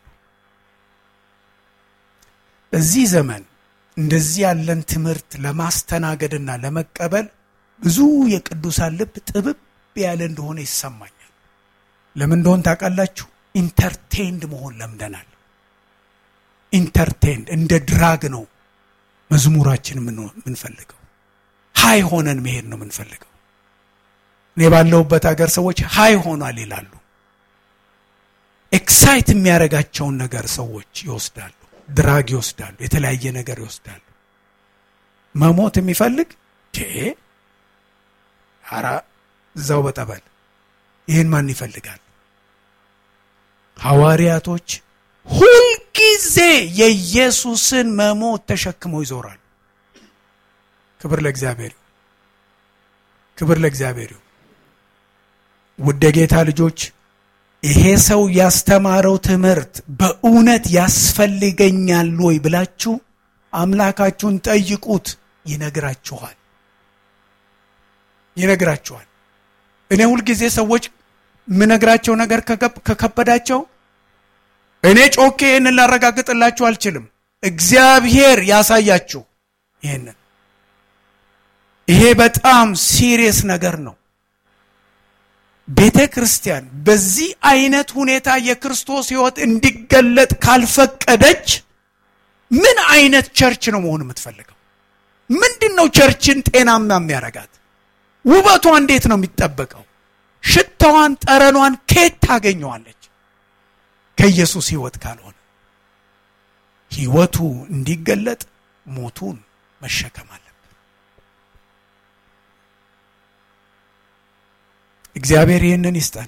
በዚህ ዘመን እንደዚህ ያለን ትምህርት ለማስተናገድና ለመቀበል ብዙ የቅዱሳን ልብ ጥብብ ያለ እንደሆነ ይሰማኛል። ለምን እንደሆን ታውቃላችሁ? ኢንተርቴንድ መሆን ለምደናል። ኢንተርቴንድ እንደ ድራግ ነው መዝሙራችን የምንፈልገው። ሀይ ሆነን መሄድ ነው የምንፈልገው። እኔ ባለሁበት ሀገር ሰዎች ሀይ ሆኗል ይላሉ። ኤክሳይት የሚያደርጋቸውን ነገር ሰዎች ይወስዳሉ፣ ድራግ ይወስዳሉ፣ የተለያየ ነገር ይወስዳሉ። መሞት የሚፈልግ ኧረ እዛው በጠበል ይህን ማን ይፈልጋል? ሐዋርያቶች ሁልጊዜ የኢየሱስን መሞት ተሸክመው ይዞራሉ። ክብር ለእግዚአብሔር፣ ክብር ለእግዚአብሔር። ውድ የጌታ ልጆች ይሄ ሰው ያስተማረው ትምህርት በእውነት ያስፈልገኛል ወይ ብላችሁ አምላካችሁን ጠይቁት። ይነግራችኋል ይነግራችኋል። እኔ ሁልጊዜ ሰዎች የምነግራቸው ነገር ከከበዳቸው እኔ ጮኬ ይህንን ላረጋግጥላችሁ አልችልም። እግዚአብሔር ያሳያችሁ። ይህንን ይሄ በጣም ሲሪየስ ነገር ነው። ቤተ ክርስቲያን በዚህ አይነት ሁኔታ የክርስቶስ ሕይወት እንዲገለጥ ካልፈቀደች ምን አይነት ቸርች ነው መሆን የምትፈልገው? ምንድን ነው ቸርችን ጤናማ የሚያረጋት? ውበቷ እንዴት ነው የሚጠበቀው? ሽታዋን፣ ጠረኗን ከየት ታገኘዋለች? ከኢየሱስ ሕይወት ካልሆነ ሕይወቱ እንዲገለጥ ሞቱን መሸከም አለብን። እግዚአብሔር ይህንን ይስጠን።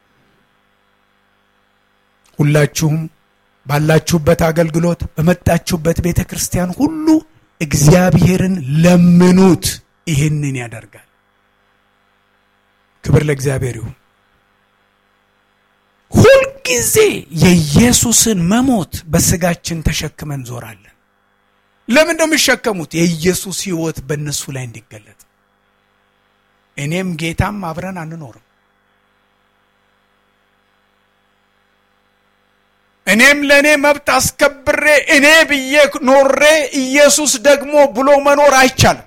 ሁላችሁም ባላችሁበት አገልግሎት በመጣችሁበት ቤተ ክርስቲያን ሁሉ እግዚአብሔርን ለምኑት። ይህንን ያደርጋል። ክብር ለእግዚአብሔር ይሁን። ሁልጊዜ የኢየሱስን መሞት በስጋችን ተሸክመን ዞራለን። ለምን ነው የሚሸከሙት? የኢየሱስ ሕይወት በእነሱ ላይ እንዲገለጥ። እኔም ጌታም አብረን አንኖርም። እኔም ለእኔ መብት አስከብሬ እኔ ብዬ ኖሬ ኢየሱስ ደግሞ ብሎ መኖር አይቻልም።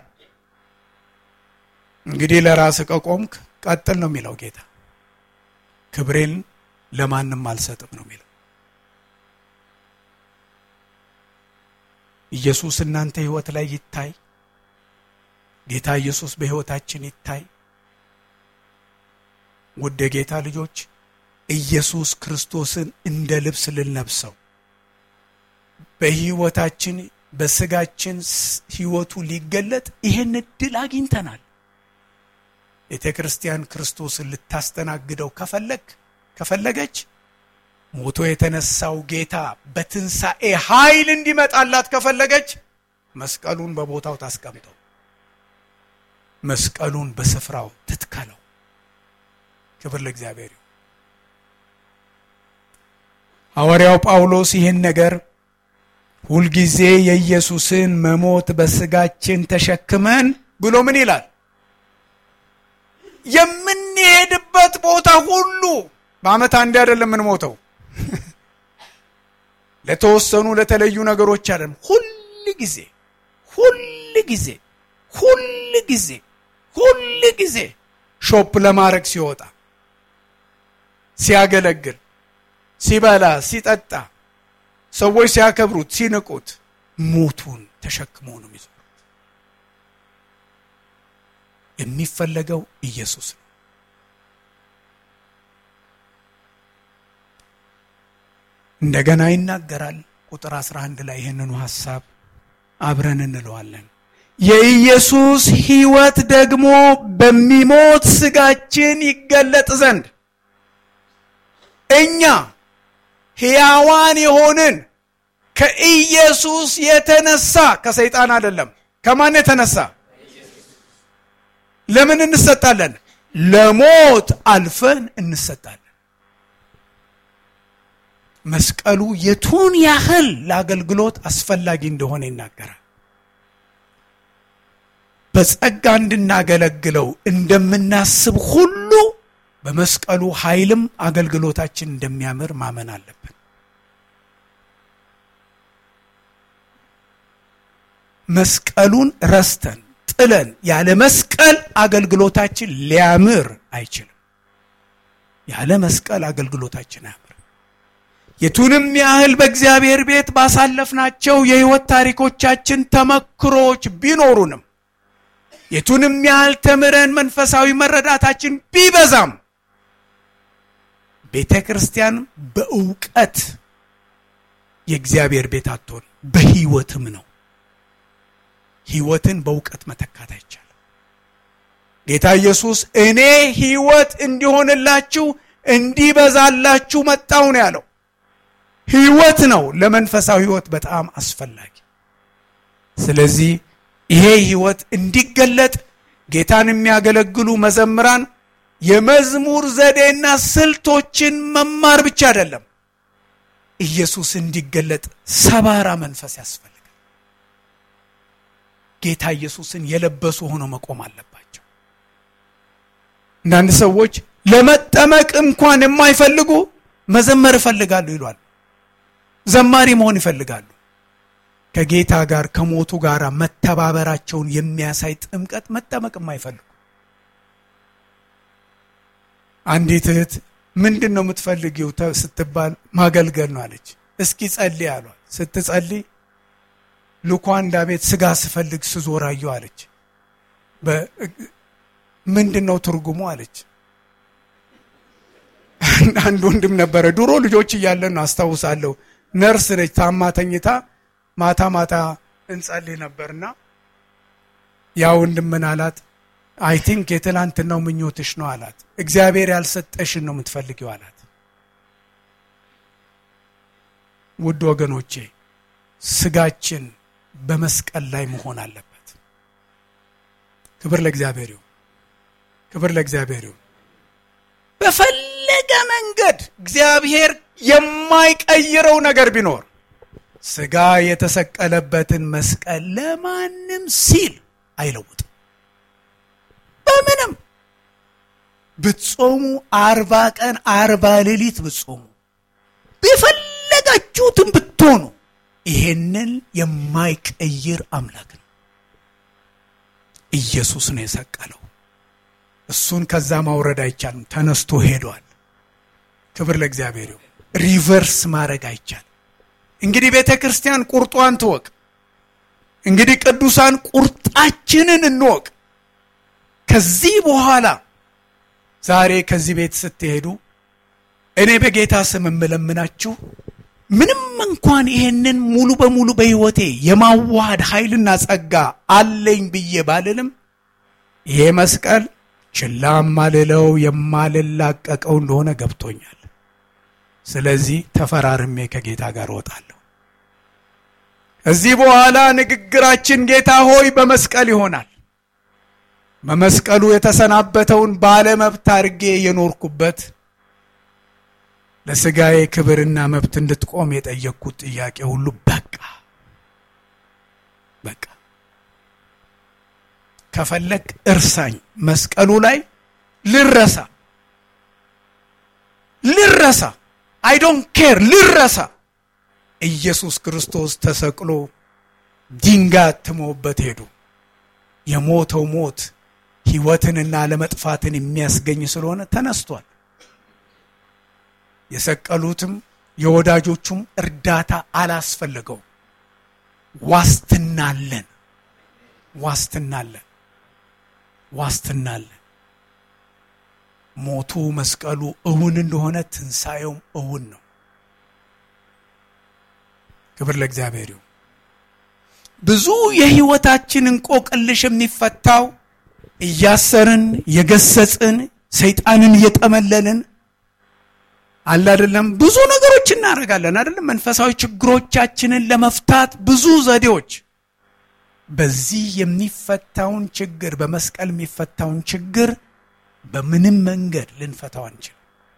እንግዲህ ለራስህ ከቆምክ ቀጥል ነው የሚለው ጌታ። ክብሬን ለማንም አልሰጥም ነው የሚለው። ኢየሱስ እናንተ ሕይወት ላይ ይታይ። ጌታ ኢየሱስ በሕይወታችን ይታይ። ውድ የጌታ ልጆች ኢየሱስ ክርስቶስን እንደ ልብስ ልንለብሰው በሕይወታችን በስጋችን ሕይወቱ ሊገለጥ ይህን እድል አግኝተናል። ቤተ ክርስቲያን ክርስቶስን ልታስተናግደው ከፈለግ ከፈለገች ሞቶ የተነሳው ጌታ በትንሣኤ ኃይል እንዲመጣላት ከፈለገች መስቀሉን በቦታው ታስቀምጠው፣ መስቀሉን በስፍራው ትትከለው። ክብር ለእግዚአብሔር። ሐዋርያው ጳውሎስ ይህን ነገር ሁልጊዜ የኢየሱስን መሞት በስጋችን ተሸክመን ብሎ ምን ይላል? የምንሄድበት ቦታ ሁሉ በዓመት አንዴ አይደለም የምንሞተው። ለተወሰኑ ለተለዩ ነገሮች አይደለም። ሁል ጊዜ ሁል ጊዜ ሁል ጊዜ ሁል ጊዜ ሾፕ ለማድረግ ሲወጣ፣ ሲያገለግል፣ ሲበላ፣ ሲጠጣ፣ ሰዎች ሲያከብሩት፣ ሲንቁት ሞቱን ተሸክሞ ነው የሚዞሩት። የሚፈለገው ኢየሱስ ነው። እንደገና ይናገራል። ቁጥር 11 ላይ ይህንኑ ሐሳብ አብረን እንለዋለን። የኢየሱስ ሕይወት ደግሞ በሚሞት ስጋችን ይገለጥ ዘንድ እኛ ሕያዋን የሆንን ከኢየሱስ የተነሳ ከሰይጣን አይደለም። ከማን የተነሳ? ለምን እንሰጣለን? ለሞት አልፈን እንሰጣለን። መስቀሉ የቱን ያህል ለአገልግሎት አስፈላጊ እንደሆነ ይናገራል። በጸጋ እንድናገለግለው እንደምናስብ ሁሉ በመስቀሉ ኃይልም አገልግሎታችን እንደሚያምር ማመን አለብን። መስቀሉን ረስተን ጥለን ያለ መስቀል አገልግሎታችን ሊያምር አይችልም። ያለ መስቀል አገልግሎታችን አያምር። የቱንም ያህል በእግዚአብሔር ቤት ባሳለፍናቸው የሕይወት ታሪኮቻችን ተመክሮች ቢኖሩንም የቱንም ያህል ተምረን መንፈሳዊ መረዳታችን ቢበዛም ቤተ ክርስቲያን በእውቀት የእግዚአብሔር ቤት አትሆን፣ በሕይወትም ነው። ሕይወትን በእውቀት መተካት አይቻልም። ጌታ ኢየሱስ እኔ ሕይወት እንዲሆንላችሁ እንዲበዛላችሁ መጣሁ ነው ያለው። ሕይወት ነው ለመንፈሳዊ ሕይወት በጣም አስፈላጊ። ስለዚህ ይሄ ሕይወት እንዲገለጥ ጌታን የሚያገለግሉ መዘምራን የመዝሙር ዘዴና ስልቶችን መማር ብቻ አይደለም፣ ኢየሱስ እንዲገለጥ ሰባራ መንፈስ ያስፈልጋል። ጌታ ኢየሱስን የለበሱ ሆነው መቆም አለባቸው። አንዳንድ ሰዎች ለመጠመቅ እንኳን የማይፈልጉ መዘመር እፈልጋሉ ይሏል። ዘማሪ መሆን ይፈልጋሉ። ከጌታ ጋር ከሞቱ ጋር መተባበራቸውን የሚያሳይ ጥምቀት መጠመቅ የማይፈልጉ አንዲት እህት ምንድን ነው የምትፈልጊው ስትባል ማገልገል ነው አለች። እስኪ ጸልይ አሏት። ስትጸልይ ሉኳንዳ ቤት ስጋ ስፈልግ ስዞር አየሁ አለች። ምንድን ነው ትርጉሙ አለች። አንድ ወንድም ነበረ ድሮ ልጆች እያለን ነው አስታውሳለሁ። ነርስ ነች። ታማ ተኝታ ማታ ማታ እንጸልይ ነበርና ያ ወንድም ምን አላት? አይ ቲንክ የትላንትናው ምኞትሽ ነው አላት። እግዚአብሔር ያልሰጠሽን ነው የምትፈልጊው አላት። ውድ ወገኖቼ ስጋችን በመስቀል ላይ መሆን አለበት። ክብር ለእግዚአብሔር ይሁን። ክብር ለእግዚአብሔር ይሁን። በፈለገ መንገድ እግዚአብሔር የማይቀይረው ነገር ቢኖር ስጋ የተሰቀለበትን መስቀል ለማንም ሲል አይለውጥም። በምንም ብትጾሙ አርባ ቀን አርባ ሌሊት ብትጾሙ የፈለጋችሁትን ብትሆኑ ይሄንን የማይቀይር አምላክ ነው። ኢየሱስ ነው የሰቀለው። እሱን ከዛ ማውረድ አይቻልም። ተነስቶ ሄዷል። ክብር ለእግዚአብሔር ይሁን። ሪቨርስ ማድረግ አይቻልም። እንግዲህ ቤተ ክርስቲያን ቁርጧን ትወቅ። እንግዲህ ቅዱሳን ቁርጣችንን እንወቅ። ከዚህ በኋላ ዛሬ ከዚህ ቤት ስትሄዱ እኔ በጌታ ስም የምለምናችሁ ምንም እንኳን ይሄንን ሙሉ በሙሉ በሕይወቴ የማዋሃድ ኃይልና ጸጋ አለኝ ብዬ ባልልም ይሄ መስቀል ችላ ማልለው የማልላቀቀው እንደሆነ ገብቶኛል። ስለዚህ ተፈራርሜ ከጌታ ጋር እወጣለሁ። እዚህ በኋላ ንግግራችን ጌታ ሆይ በመስቀል ይሆናል። በመስቀሉ የተሰናበተውን ባለመብት አድርጌ የኖርኩበት ለስጋዬ ክብርና መብት እንድትቆም የጠየቅኩት ጥያቄ ሁሉ በቃ በቃ ከፈለግ እርሳኝ። መስቀሉ ላይ ልረሳ ልረሳ አይ ዶንት ኬር ልረሳ። ኢየሱስ ክርስቶስ ተሰቅሎ ድንጋይ አትመውበት ሄዱ። የሞተው ሞት ሕይወትንና ለመጥፋትን የሚያስገኝ ስለሆነ ተነስቷል። የሰቀሉትም የወዳጆቹም እርዳታ አላስፈለገው። ዋስትናለን ዋስትናለን ዋስትናለን። ሞቱ መስቀሉ እውን እንደሆነ ትንሣኤውም እውን ነው። ክብር ለእግዚአብሔር ይሁን። ብዙ የህይወታችን እንቆቅልሽ የሚፈታው እያሰርን የገሰጽን ሰይጣንን እየጠመለልን አለ አይደለም። ብዙ ነገሮች እናደርጋለን አይደለም። መንፈሳዊ ችግሮቻችንን ለመፍታት ብዙ ዘዴዎች። በዚህ የሚፈታውን ችግር በመስቀል የሚፈታውን ችግር በምንም መንገድ ልንፈታው አንችል።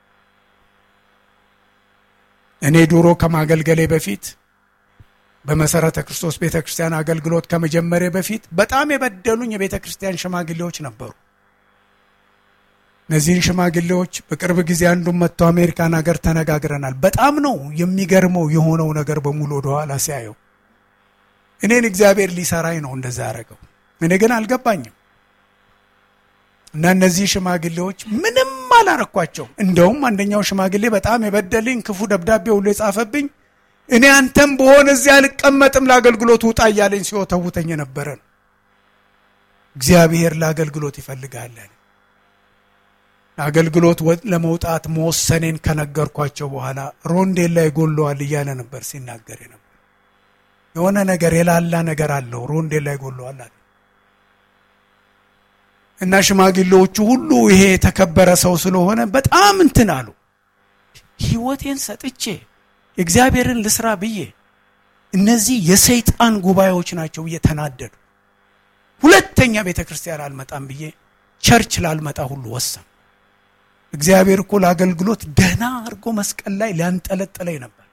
እኔ ድሮ ከማገልገሌ በፊት በመሰረተ ክርስቶስ ቤተ ክርስቲያን አገልግሎት ከመጀመሬ በፊት በጣም የበደሉኝ የቤተ ክርስቲያን ሽማግሌዎች ነበሩ። እነዚህን ሽማግሌዎች በቅርብ ጊዜ አንዱን መጥቶ አሜሪካን ሀገር ተነጋግረናል። በጣም ነው የሚገርመው የሆነው ነገር በሙሉ ወደኋላ ሲያየው እኔን እግዚአብሔር ሊሰራኝ ነው እንደዛ ያደረገው። እኔ ግን አልገባኝም። እና እነዚህ ሽማግሌዎች ምንም አላረኳቸው። እንደውም አንደኛው ሽማግሌ በጣም የበደልኝ ክፉ ደብዳቤ ሁሉ የጻፈብኝ እኔ አንተም በሆነ እዚህ አልቀመጥም ለአገልግሎት ውጣ እያለኝ ሲወተውተኝ የነበረ ነው። እግዚአብሔር ለአገልግሎት ይፈልጋለን። አገልግሎት ለመውጣት መወሰኔን ከነገርኳቸው በኋላ ሮንዴል ላይ ጎለዋል እያለ ነበር ሲናገር ነበር። የሆነ ነገር የላላ ነገር አለው ሮንዴል ላይ ጎለዋል አለ እና ሽማግሌዎቹ ሁሉ ይሄ የተከበረ ሰው ስለሆነ በጣም እንትን አሉ። ህይወቴን ሰጥቼ እግዚአብሔርን ልስራ ብዬ እነዚህ የሰይጣን ጉባኤዎች ናቸው ብዬ ተናደዱ። ሁለተኛ ቤተ ክርስቲያን አልመጣም ብዬ ቸርች ላልመጣ ሁሉ ወሰን። እግዚአብሔር እኮ ለአገልግሎት ደህና አድርጎ መስቀል ላይ ሊያንጠለጥለኝ ነበር።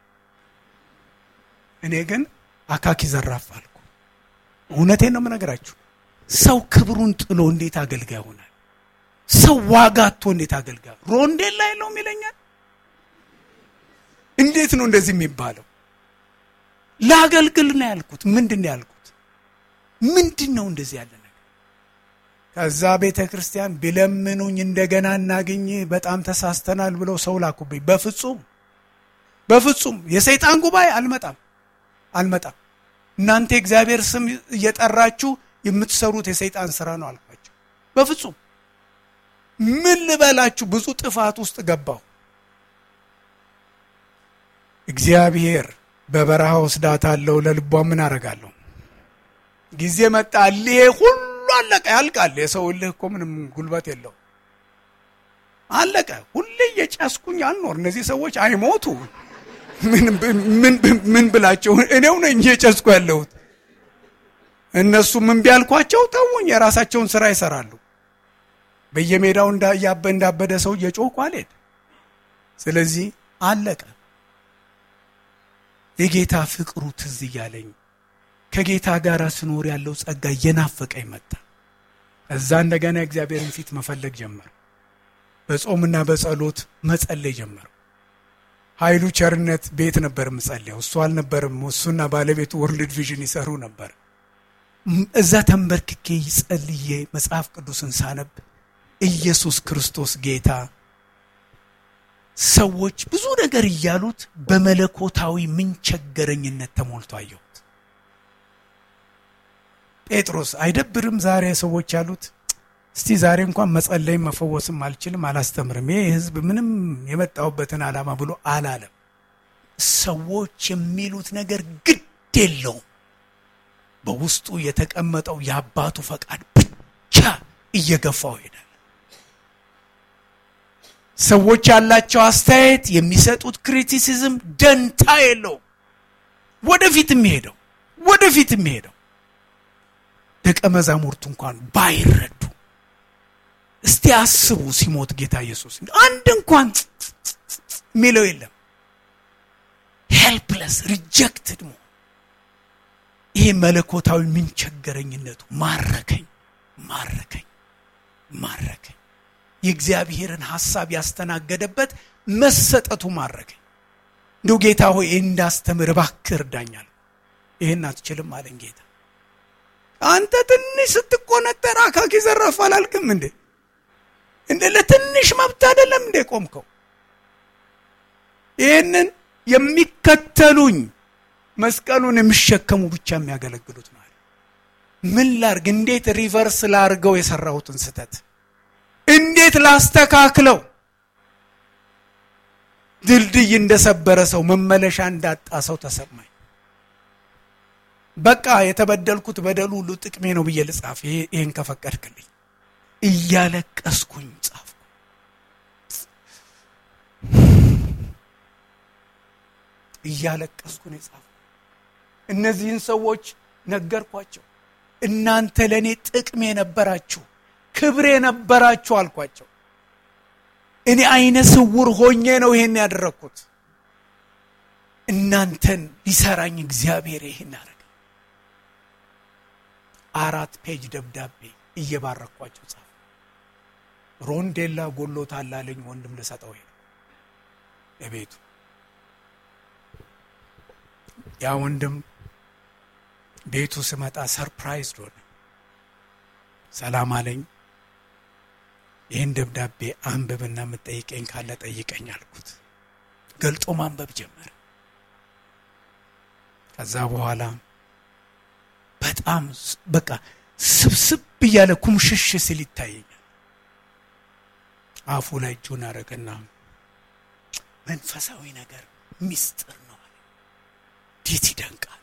እኔ ግን አካኪ ዘራፍ አልኩ። እውነቴን ነው የምነግራችሁ። ሰው ክብሩን ጥሎ እንዴት አገልጋይ ይሆናል? ሰው ዋጋ አጥቶ እንዴት አገልጋይ ሮንዴል ላይ የለውም ይለኛል። እንዴት ነው እንደዚህ የሚባለው? ላገልግል ነው ያልኩት። ምንድን ነው ያልኩት? ምንድን ነው እንደዚህ ያለ ነገር? ከዛ ቤተ ክርስቲያን ቢለምኑኝ እንደገና እናግኝ በጣም ተሳስተናል ብለው ሰው ላኩብኝ። በፍጹም በፍጹም የሰይጣን ጉባኤ አልመጣም አልመጣም። እናንተ የእግዚአብሔር ስም እየጠራችሁ የምትሰሩት የሰይጣን ስራ ነው አልኳቸው። በፍጹም ምን ልበላችሁ፣ ብዙ ጥፋት ውስጥ ገባሁ። እግዚአብሔር በበረሃ ወስዳታለሁ፣ ለልቧ ምን አረጋለሁ? ጊዜ መጣ፣ እልሄ ሁሉ አለቀ። ያልቃል። የሰው እልህ እኮ ምንም ጉልበት የለው። አለቀ። ሁሌ እየጨስኩኝ አልኖር። እነዚህ ሰዎች አይሞቱ። ምን ብላቸው? እኔው ነኝ እየጨስኩ ያለሁት። እነሱ ምን ቢያልኳቸው ተውኝ፣ የራሳቸውን ስራ ይሰራሉ። በየሜዳው እንዳበደ ሰው እየጮኩ አልሄድ። ስለዚህ አለቀ። የጌታ ፍቅሩ ትዝ እያለኝ ከጌታ ጋር ስኖር ያለው ጸጋ እየናፈቀኝ መጣ። እዛ እንደገና እግዚአብሔርን ፊት መፈለግ ጀመር። በጾምና በጸሎት መጸለይ ጀመር። ኃይሉ ቸርነት ቤት ነበር የምጸልየው፣ እሱ አልነበርም። እሱና ባለቤቱ ወርልድ ቪዥን ይሰሩ ነበር። እዛ ተንበርክኬ ይጸልዬ መጽሐፍ ቅዱስን ሳነብ ኢየሱስ ክርስቶስ ጌታ ሰዎች ብዙ ነገር እያሉት በመለኮታዊ ምንቸገረኝነት ተሞልቶ አየሁት። ጴጥሮስ አይደብርም? ዛሬ ሰዎች ያሉት እስቲ ዛሬ እንኳን መጸለይም መፈወስም አልችልም፣ አላስተምርም፣ ይህ ህዝብ ምንም የመጣሁበትን ዓላማ ብሎ አላለም። ሰዎች የሚሉት ነገር ግድ የለውም። በውስጡ የተቀመጠው የአባቱ ፈቃድ ብቻ እየገፋው ይሄዳል። ሰዎች ያላቸው አስተያየት፣ የሚሰጡት ክሪቲሲዝም ደንታ የለውም። ወደፊት የሚሄደው ወደፊት የሚሄደው ደቀ መዛሙርቱ እንኳን ባይረዱ እስቲ አስቡ። ሲሞት ጌታ ኢየሱስ አንድ እንኳን የሚለው የለም። ሄልፕለስ ሪጀክትድ ሞ ይሄ መለኮታዊ ምንቸገረኝነቱ ማረከኝ ማረከኝ ማረከኝ። የእግዚአብሔርን ሐሳብ ያስተናገደበት መሰጠቱ ማረከኝ። እንዲሁ ጌታ ሆይ እንዳስተምር እባክህ እርዳኛል። ይህን አትችልም አለኝ ጌታ። አንተ ትንሽ ስትቆነጠር አካኪ ዘራፍ አላልክም እንዴ? እንደ ለትንሽ መብት አይደለም እንዴ ቆምከው? ይህንን የሚከተሉኝ መስቀሉን የሚሸከሙ ብቻ የሚያገለግሉት ማለት ምን ላርግ? እንዴት ሪቨርስ ላርገው የሰራሁትን ስህተት እንዴት ላስተካክለው? ድልድይ እንደሰበረ ሰው መመለሻ እንዳጣ ሰው ተሰማኝ። በቃ የተበደልኩት በደሉ ሁሉ ጥቅሜ ነው ብዬ ልጻፍ። ይህን ከፈቀድክልኝ እያለቀስኩኝ ጻፍኩ። እያለቀስኩ ነው የጻፍኩ። እነዚህን ሰዎች ነገርኳቸው። እናንተ ለእኔ ጥቅም የነበራችሁ ክብር የነበራችሁ አልኳቸው። እኔ አይነ ስውር ሆኜ ነው ይሄን ያደረግኩት። እናንተን ሊሰራኝ እግዚአብሔር ይህን አደረገ። አራት ፔጅ ደብዳቤ እየባረኳቸው ጻፍ። ሮንዴላ ጎሎታል አለኝ ወንድም ልሰጠው ሄደ የቤቱ ያ ወንድም ቤቱ ስመጣ ሰርፕራይዝ ሆነ። ሰላም አለኝ። ይህን ደብዳቤ አንብብና የምትጠይቀኝ ካለ ጠይቀኝ አልኩት። ገልጦ ማንበብ ጀመረ። ከዛ በኋላ በጣም በቃ ስብስብ እያለ ኩምሽሽ ሲል ይታየኛል። አፉ ላይ እጁን አረገና መንፈሳዊ ነገር ሚስጥር ነው አለ። እንዴት ይደንቃል!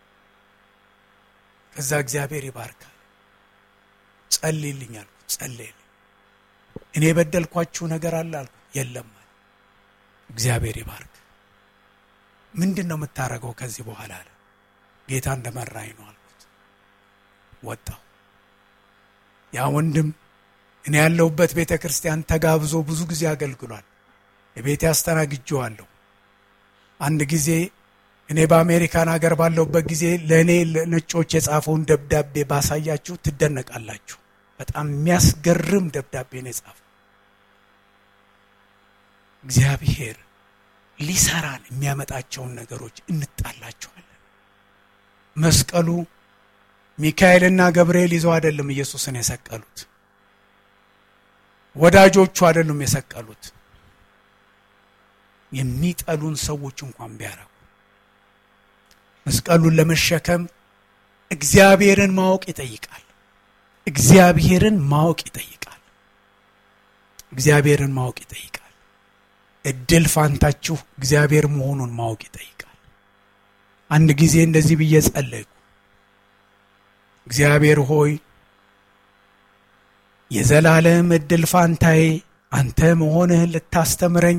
ከዛ እግዚአብሔር ይባርካል። ጸልይልኝ አልኩት። ጸልይልኝ። እኔ የበደልኳችሁ ነገር አለ አልኩ። የለም አለ። እግዚአብሔር ይባርክ። ምንድን ነው የምታደርገው ከዚህ በኋላ አለ። ጌታ እንደመራኝ ነው አልኩት። ወጣሁ። ያ ወንድም እኔ ያለሁበት ቤተ ክርስቲያን ተጋብዞ ብዙ ጊዜ አገልግሏል። የቤቴ አስተናግጄዋለሁ። አንድ ጊዜ እኔ በአሜሪካን ሀገር ባለሁበት ጊዜ ለእኔ ነጮች የጻፈውን ደብዳቤ ባሳያችሁ ትደነቃላችሁ። በጣም የሚያስገርም ደብዳቤ ነው የጻፈው። እግዚአብሔር ሊሰራን የሚያመጣቸውን ነገሮች እንጣላቸዋለን። መስቀሉ ሚካኤልና ገብርኤል ይዘው አይደለም ኢየሱስን የሰቀሉት። ወዳጆቹ አይደሉም የሰቀሉት። የሚጠሉን ሰዎች እንኳን ቢያረጉ መስቀሉን ለመሸከም እግዚአብሔርን ማወቅ ይጠይቃል። እግዚአብሔርን ማወቅ ይጠይቃል። እግዚአብሔርን ማወቅ ይጠይቃል። እድል ፋንታችሁ እግዚአብሔር መሆኑን ማወቅ ይጠይቃል። አንድ ጊዜ እንደዚህ ብዬ ጸለይኩ። እግዚአብሔር ሆይ የዘላለም እድል ፋንታዬ አንተ መሆንህን ልታስተምረኝ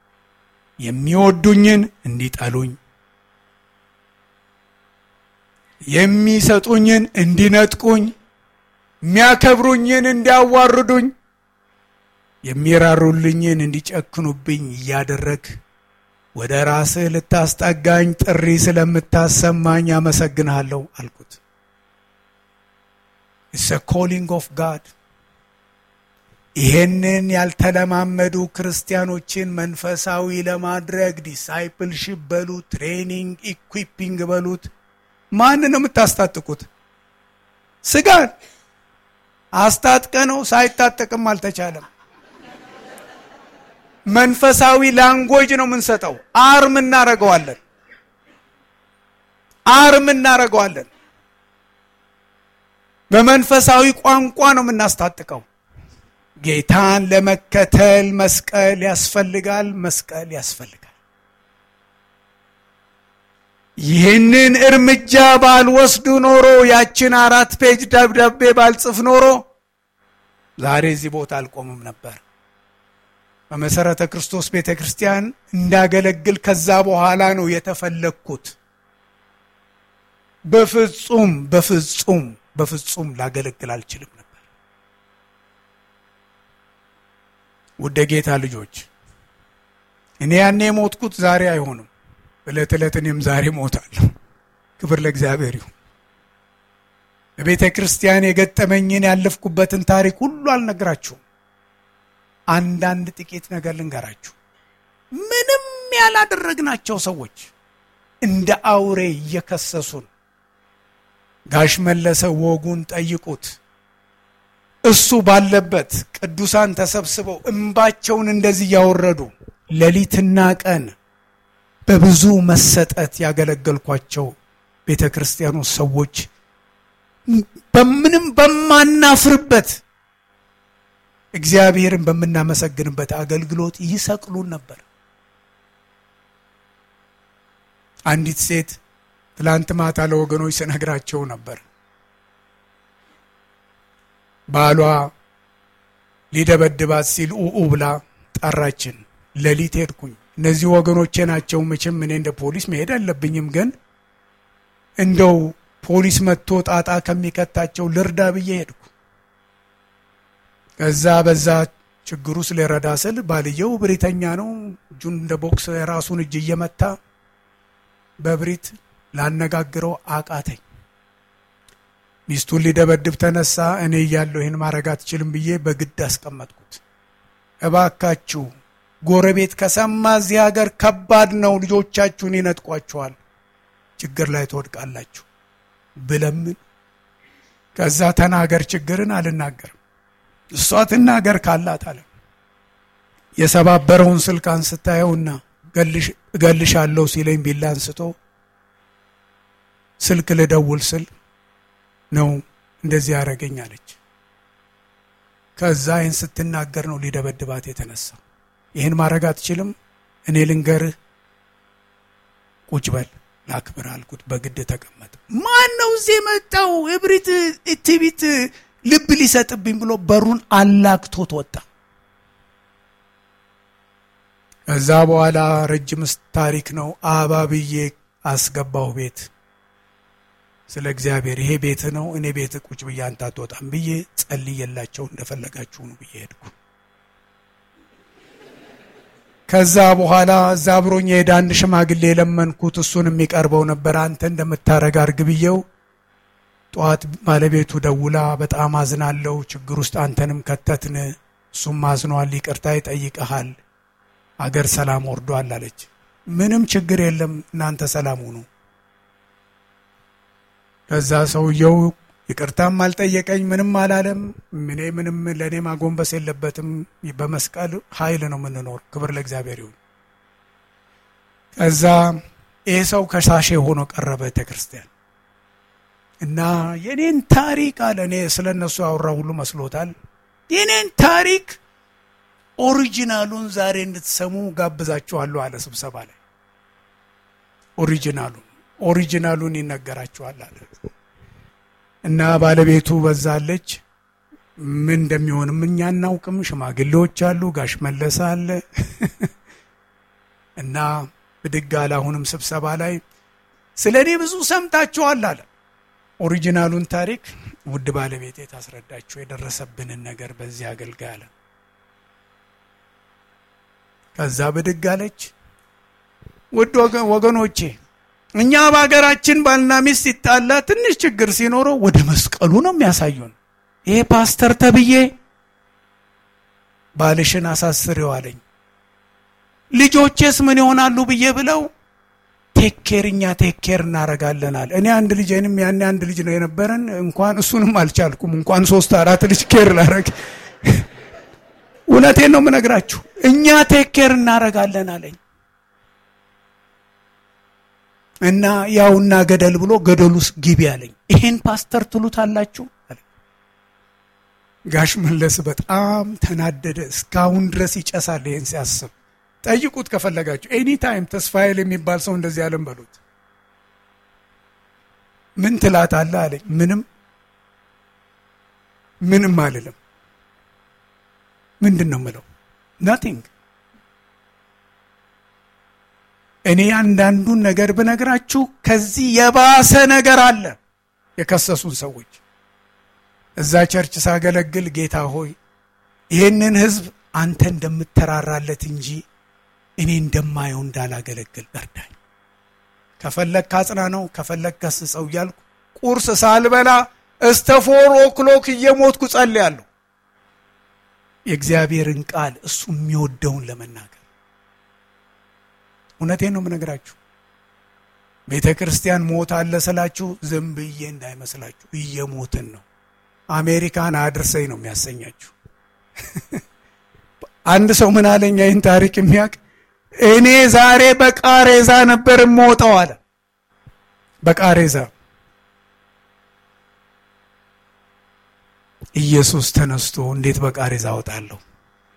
የሚወዱኝን እንዲጠሉኝ የሚሰጡኝን እንዲነጥቁኝ የሚያከብሩኝን እንዲያዋርዱኝ የሚራሩልኝን እንዲጨክኑብኝ እያደረግ ወደ ራስህ ልታስጠጋኝ ጥሪ ስለምታሰማኝ አመሰግንሃለሁ አልኩት። ኢትስ ኮሊንግ ኦፍ ጋድ። ይሄንን ያልተለማመዱ ክርስቲያኖችን መንፈሳዊ ለማድረግ ዲሳይፕልሺፕ በሉት፣ ትሬኒንግ ኢኩዊፒንግ በሉት ማንን ነው የምታስታጥቁት? ስጋን አስታጥቀ ነው። ሳይታጠቅም አልተቻለም። መንፈሳዊ ላንጎጅ ነው የምንሰጠው። አርም እናረገዋለን፣ አርም እናረገዋለን። በመንፈሳዊ ቋንቋ ነው የምናስታጥቀው። ጌታን ለመከተል መስቀል ያስፈልጋል፣ መስቀል ያስፈልጋል። ይህንን እርምጃ ባልወስዱ ኖሮ ያችን አራት ፔጅ ደብዳቤ ባልጽፍ ኖሮ ዛሬ እዚህ ቦታ አልቆምም ነበር። በመሰረተ ክርስቶስ ቤተ ክርስቲያን እንዳገለግል ከዛ በኋላ ነው የተፈለግኩት። በፍጹም በፍጹም በፍጹም ላገለግል አልችልም ነበር። ውድ ጌታ ልጆች እኔ ያኔ የሞትኩት ዛሬ አይሆንም። ዕለት ዕለት እኔም ዛሬ ሞታለሁ። ክብር ለእግዚአብሔር ይሁን። በቤተ ክርስቲያን የገጠመኝን ያለፍኩበትን ታሪክ ሁሉ አልነግራችሁም። አንዳንድ ጥቂት ነገር ልንገራችሁ። ምንም ያላደረግናቸው ሰዎች እንደ አውሬ እየከሰሱን፣ ጋሽ መለሰ ወጉን ጠይቁት። እሱ ባለበት ቅዱሳን ተሰብስበው እንባቸውን እንደዚህ እያወረዱ ሌሊትና ቀን በብዙ መሰጠት ያገለገልኳቸው ቤተ ክርስቲያኑ ሰዎች በምንም በማናፍርበት እግዚአብሔርን በምናመሰግንበት አገልግሎት ይሰቅሉን ነበር። አንዲት ሴት ትላንት ማታ ለወገኖች ስነግራቸው ነበር። ባሏ ሊደበድባት ሲል ኡኡ ብላ ጠራችን። ሌሊት ሄድኩኝ። እነዚህ ወገኖቼ ናቸው። መቼም እኔ እንደ ፖሊስ መሄድ አለብኝም፣ ግን እንደው ፖሊስ መጥቶ ጣጣ ከሚከታቸው ልርዳ ብዬ ሄድኩ። ከዛ በዛ ችግሩ ውስጥ ሊረዳ ስል ባልየው ብሪተኛ ነው። እጁን እንደ ቦክስ የራሱን እጅ እየመታ በብሪት ላነጋግረው አቃተኝ። ሚስቱን ሊደበድብ ተነሳ። እኔ እያለሁ ይህን ማድረግ አትችልም ብዬ በግድ አስቀመጥኩት። እባካችሁ ጎረቤት ከሰማ እዚህ ሀገር ከባድ ነው፣ ልጆቻችሁን ይነጥቋችኋል፣ ችግር ላይ ትወድቃላችሁ ብለምን ከዛ ተናገር ችግርን አልናገርም እሷ ትናገር ካላት አለ። የሰባበረውን ስልክ አንስታየውና እገልሻለሁ ሲለኝ ቢላ አንስቶ ስልክ ልደውል ስል ነው እንደዚህ ያደረገኝ አለች። ከዛ ይህን ስትናገር ነው ሊደበድባት የተነሳ። ይህን ማድረግ አትችልም፣ እኔ ልንገርህ፣ ቁጭ በል ላክብር አልኩት። በግድ ተቀመጠ። ማን ነው እዚህ የመጣው እብሪት ትቢት ልብ ሊሰጥብኝ ብሎ በሩን አላክቶት ወጣ። ከዛ በኋላ ረጅም ታሪክ ነው። አባብዬ አስገባው ቤት ስለ እግዚአብሔር ይሄ ቤት ነው፣ እኔ ቤት ቁጭ ብዬ አንተ አትወጣም ብዬ ጸልየላቸው እንደፈለጋችሁ ነው ብዬ ሄድኩ። ከዛ በኋላ እዛ አብሮኝ የሄደ አንድ ሽማግሌ የለመንኩት እሱን የሚቀርበው ነበር። አንተ እንደምታረግ አርግ ብዬው ጠዋት ባለቤቱ ደውላ በጣም አዝናለው፣ ችግር ውስጥ አንተንም ከተትን፣ እሱም አዝኗል፣ ይቅርታ ይጠይቀሃል፣ አገር ሰላም ወርዷል አለች። ምንም ችግር የለም እናንተ ሰላም ሁኑ። ከዛ ሰውየው ይቅርታም አልጠየቀኝ፣ ምንም አላለም። እኔ ምንም ለእኔ ማጎንበስ የለበትም። በመስቀል ኃይል ነው የምንኖር። ክብር ለእግዚአብሔር ይሁን። ከዛ ይህ ሰው ከሳሼ ሆኖ ቀረበ ቤተ ክርስቲያን እና የኔን ታሪክ አለ። እኔ ስለ እነሱ ያወራ ሁሉ መስሎታል። የኔን ታሪክ ኦሪጂናሉን ዛሬ እንድትሰሙ ጋብዛችኋለሁ አለ ስብሰባ ላይ። ኦሪጂናሉን ኦሪጂናሉን ይነገራችኋል አለ እና ባለቤቱ በዛለች። ምን እንደሚሆንም እኛ እናውቅም። ሽማግሌዎች አሉ፣ ጋሽ መለሰ አለ እና ብድግ አለ። አሁንም ስብሰባ ላይ ስለ እኔ ብዙ ሰምታችኋል አለ። ኦሪጂናሉን ታሪክ ውድ ባለቤቴ ታስረዳችሁ የደረሰብንን ነገር በዚህ አገልጋይ አለ። ከዛ ብድግ አለች። ውድ ወገኖቼ እኛ በሀገራችን ባልና ሚስት ይጣላ ትንሽ ችግር ሲኖረው ወደ መስቀሉ ነው የሚያሳዩን። ይሄ ፓስተር ተብዬ ባልሽን አሳስሬው አለኝ። ልጆቼስ ምን ይሆናሉ ብዬ ብለው ቴኬር እኛ ቴኬር እናረጋለናል። እኔ አንድ ልጅንም ያኔ አንድ ልጅ ነው የነበረን። እንኳን እሱንም አልቻልኩም፣ እንኳን ሶስት አራት ልጅ ኬር ላረግ። እውነቴን ነው የምነግራችሁ። እኛ ቴኬር እናረጋለን አለኝ እና ያውና ገደል ብሎ ገደል ውስጥ ግቢ አለኝ። ይሄን ፓስተር ትሉታላችሁ? ጋሽ መለስ በጣም ተናደደ። እስካሁን ድረስ ይጨሳል ይሄን ሲያስብ ጠይቁት ከፈለጋችሁ። ኤኒ ታይም ተስፋዬል የሚባል ሰው እንደዚህ ያለን በሉት። ምን ትላታለህ አለኝ። ምንም ምንም አልልም። ምንድን ነው ምለው? ናቲንግ። እኔ አንዳንዱን ነገር ብነግራችሁ ከዚህ የባሰ ነገር አለ። የከሰሱን ሰዎች እዛ ቸርች ሳገለግል ጌታ ሆይ ይህንን ሕዝብ አንተ እንደምተራራለት እንጂ እኔ እንደማየው እንዳላገለግል እርዳኝ። ከፈለግ ካጽና ነው ከፈለግ ከስጸው እያልኩ ቁርስ ሳልበላ እስተ ፎር ኦክሎክ እየሞትኩ ጸልያለሁ። የእግዚአብሔርን ቃል እሱ የሚወደውን ለመናገር እውነቴን ነው የምነግራችሁ። ቤተ ክርስቲያን ሞት አለ ስላችሁ ዝም ብዬ እንዳይመስላችሁ፣ እየሞትን ነው። አሜሪካን አድርሰኝ ነው የሚያሰኛችሁ። አንድ ሰው ምን አለኝ ይህን ታሪክ የሚያውቅ እኔ ዛሬ በቃሬዛ ነበር የምወጣው አለ። በቃሬዛ ኢየሱስ ተነስቶ እንዴት በቃሬዛ አወጣለሁ?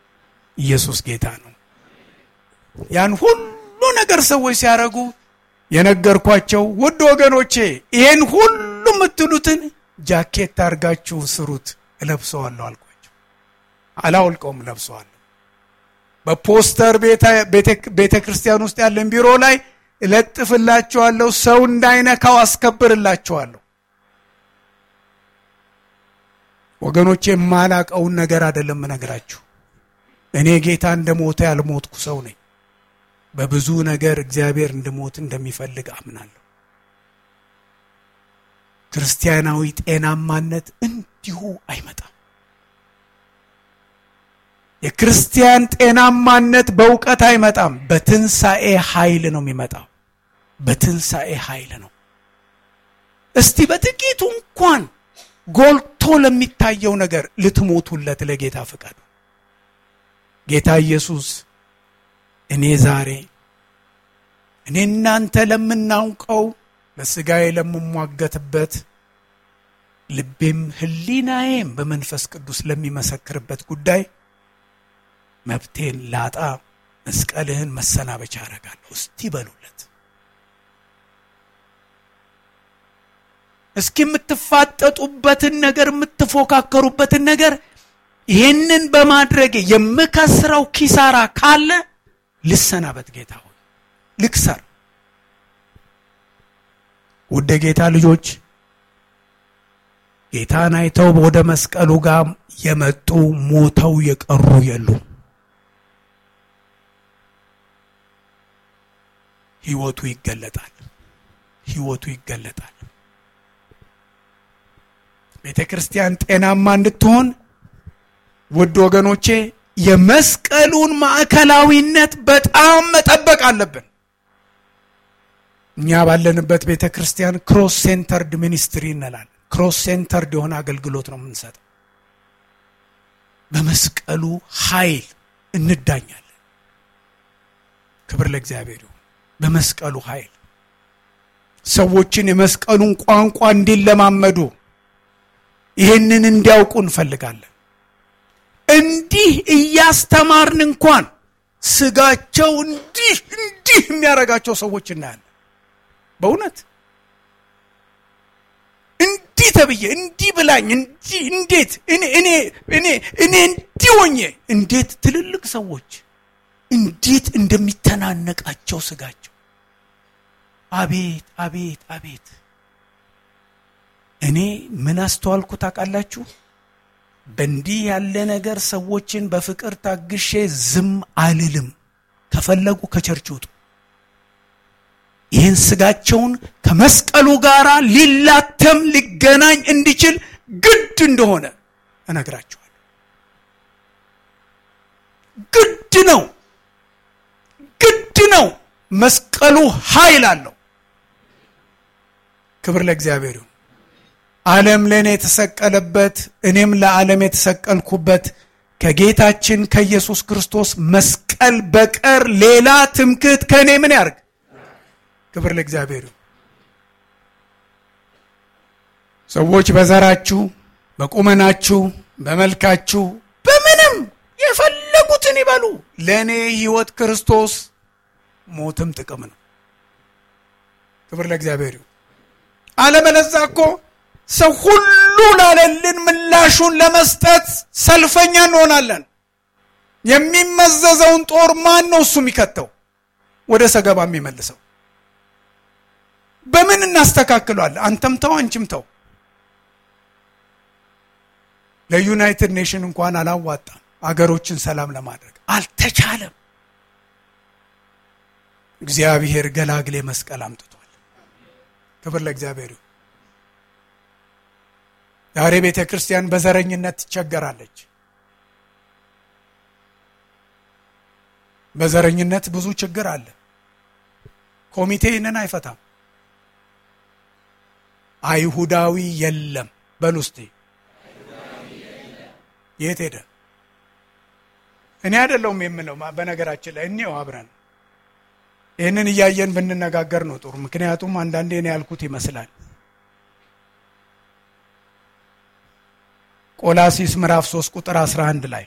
ኢየሱስ ጌታ ነው። ያን ሁሉ ነገር ሰዎች ሲያደርጉ የነገርኳቸው ውድ ወገኖቼ ይሄን ሁሉ የምትሉትን ጃኬት አድርጋችሁ ስሩት፣ እለብሰዋለሁ አልኳቸው። አላውልቀውም፣ እለብሰዋለሁ። በፖስተር ቤተ ክርስቲያን ውስጥ ያለን ቢሮ ላይ እለጥፍላችኋለሁ። ሰው እንዳይነካው አስከብርላችኋለሁ። ወገኖቼ የማላቀውን ነገር አይደለም እነግራችሁ። እኔ ጌታ እንደ ሞተ ያልሞትኩ ሰው ነኝ። በብዙ ነገር እግዚአብሔር እንድሞት እንደሚፈልግ አምናለሁ። ክርስቲያናዊ ጤናማነት እንዲሁ አይመጣም። የክርስቲያን ጤናማነት በእውቀት አይመጣም። በትንሣኤ ኃይል ነው የሚመጣው። በትንሣኤ ኃይል ነው። እስቲ በጥቂቱ እንኳን ጎልቶ ለሚታየው ነገር ልትሞቱለት ለጌታ ፍቃዱ። ጌታ ኢየሱስ እኔ ዛሬ እኔ እናንተ ለምናውቀው በሥጋዬ ለምሟገትበት ልቤም ሕሊናዬም በመንፈስ ቅዱስ ለሚመሰክርበት ጉዳይ መብቴን ላጣ መስቀልህን መሰናበቻ አረጋለሁ። እስቲ በሉለት። እስኪ የምትፋጠጡበትን ነገር የምትፎካከሩበትን ነገር ይህንን በማድረግ የምከስረው ኪሳራ ካለ ልሰናበት፣ ጌታ ሆይ ልክሰር። ውድ ጌታ ልጆች ጌታን አይተው ወደ መስቀሉ ጋር የመጡ ሞተው የቀሩ የሉም። ሕይወቱ ይገለጣል። ሕይወቱ ይገለጣል። ቤተ ክርስቲያን ጤናማ እንድትሆን ውድ ወገኖቼ የመስቀሉን ማዕከላዊነት በጣም መጠበቅ አለብን። እኛ ባለንበት ቤተ ክርስቲያን ክሮስ ሴንተርድ ሚኒስትሪ እንላለን። ክሮስ ሴንተርድ የሆነ አገልግሎት ነው የምንሰጠው። በመስቀሉ ኃይል እንዳኛለን። ክብር ለእግዚአብሔር ይሁን። በመስቀሉ ኃይል ሰዎችን የመስቀሉን ቋንቋ እንዲለማመዱ ይህንን እንዲያውቁ እንፈልጋለን። እንዲህ እያስተማርን እንኳን ስጋቸው እንዲህ እንዲህ የሚያደርጋቸው ሰዎች እናያለን። በእውነት እንዲህ ተብዬ እንዲህ ብላኝ እንዲህ እንዴት እኔ እኔ እኔ እኔ እንዲህ ሆኜ እንዴት ትልልቅ ሰዎች እንዴት እንደሚተናነቃቸው ስጋቸው አቤት አቤት አቤት። እኔ ምን አስተዋልኩ ታውቃላችሁ? በእንዲህ ያለ ነገር ሰዎችን በፍቅር ታግሼ ዝም አልልም። ከፈለጉ ከቸርች ውጡ። ይህን ስጋቸውን ከመስቀሉ ጋር ሊላተም ሊገናኝ እንዲችል ግድ እንደሆነ እነግራቸዋለሁ። ግድ ነው፣ ግድ ነው። መስቀሉ ኃይል አለው። ክብር ለእግዚአብሔር ይሁን። ዓለም ለእኔ የተሰቀለበት እኔም ለዓለም የተሰቀልኩበት ከጌታችን ከኢየሱስ ክርስቶስ መስቀል በቀር ሌላ ትምክህት ከእኔ ምን ያርግ? ክብር ለእግዚአብሔር ይሁን። ሰዎች በዘራችሁ፣ በቁመናችሁ፣ በመልካችሁ፣ በምንም የፈለጉትን ይበሉ። ለእኔ ሕይወት ክርስቶስ ሞትም ጥቅም ነው። ክብር ለእግዚአብሔር ይሁን። አለበለዛ እኮ ሰው ሁሉ ላለልን ምላሹን ለመስጠት ሰልፈኛ እንሆናለን። የሚመዘዘውን ጦር ማን ነው እሱ የሚከተው ወደ ሰገባ የሚመልሰው? በምን እናስተካክሏለን? አንተም ተው አንቺም ተው። ለዩናይትድ ኔሽን እንኳን አላዋጣም። አገሮችን ሰላም ለማድረግ አልተቻለም። እግዚአብሔር ገላግሌ መስቀል አምጥቷል። ክብር ለእግዚአብሔር ይሁን። ዛሬ ቤተ ክርስቲያን በዘረኝነት ትቸገራለች። በዘረኝነት ብዙ ችግር አለ። ኮሚቴ ይህንን አይፈታም። አይሁዳዊ የለም በሉ እስቲ። የት ሄደ? እኔ አይደለሁም የምለው። በነገራችን ላይ እኔው አብረን ይህንን እያየን ብንነጋገር ነው ጥሩ። ምክንያቱም አንዳንዴ እኔ ያልኩት ይመስላል። ቆላሲስ ምዕራፍ 3 ቁጥር 11 ላይ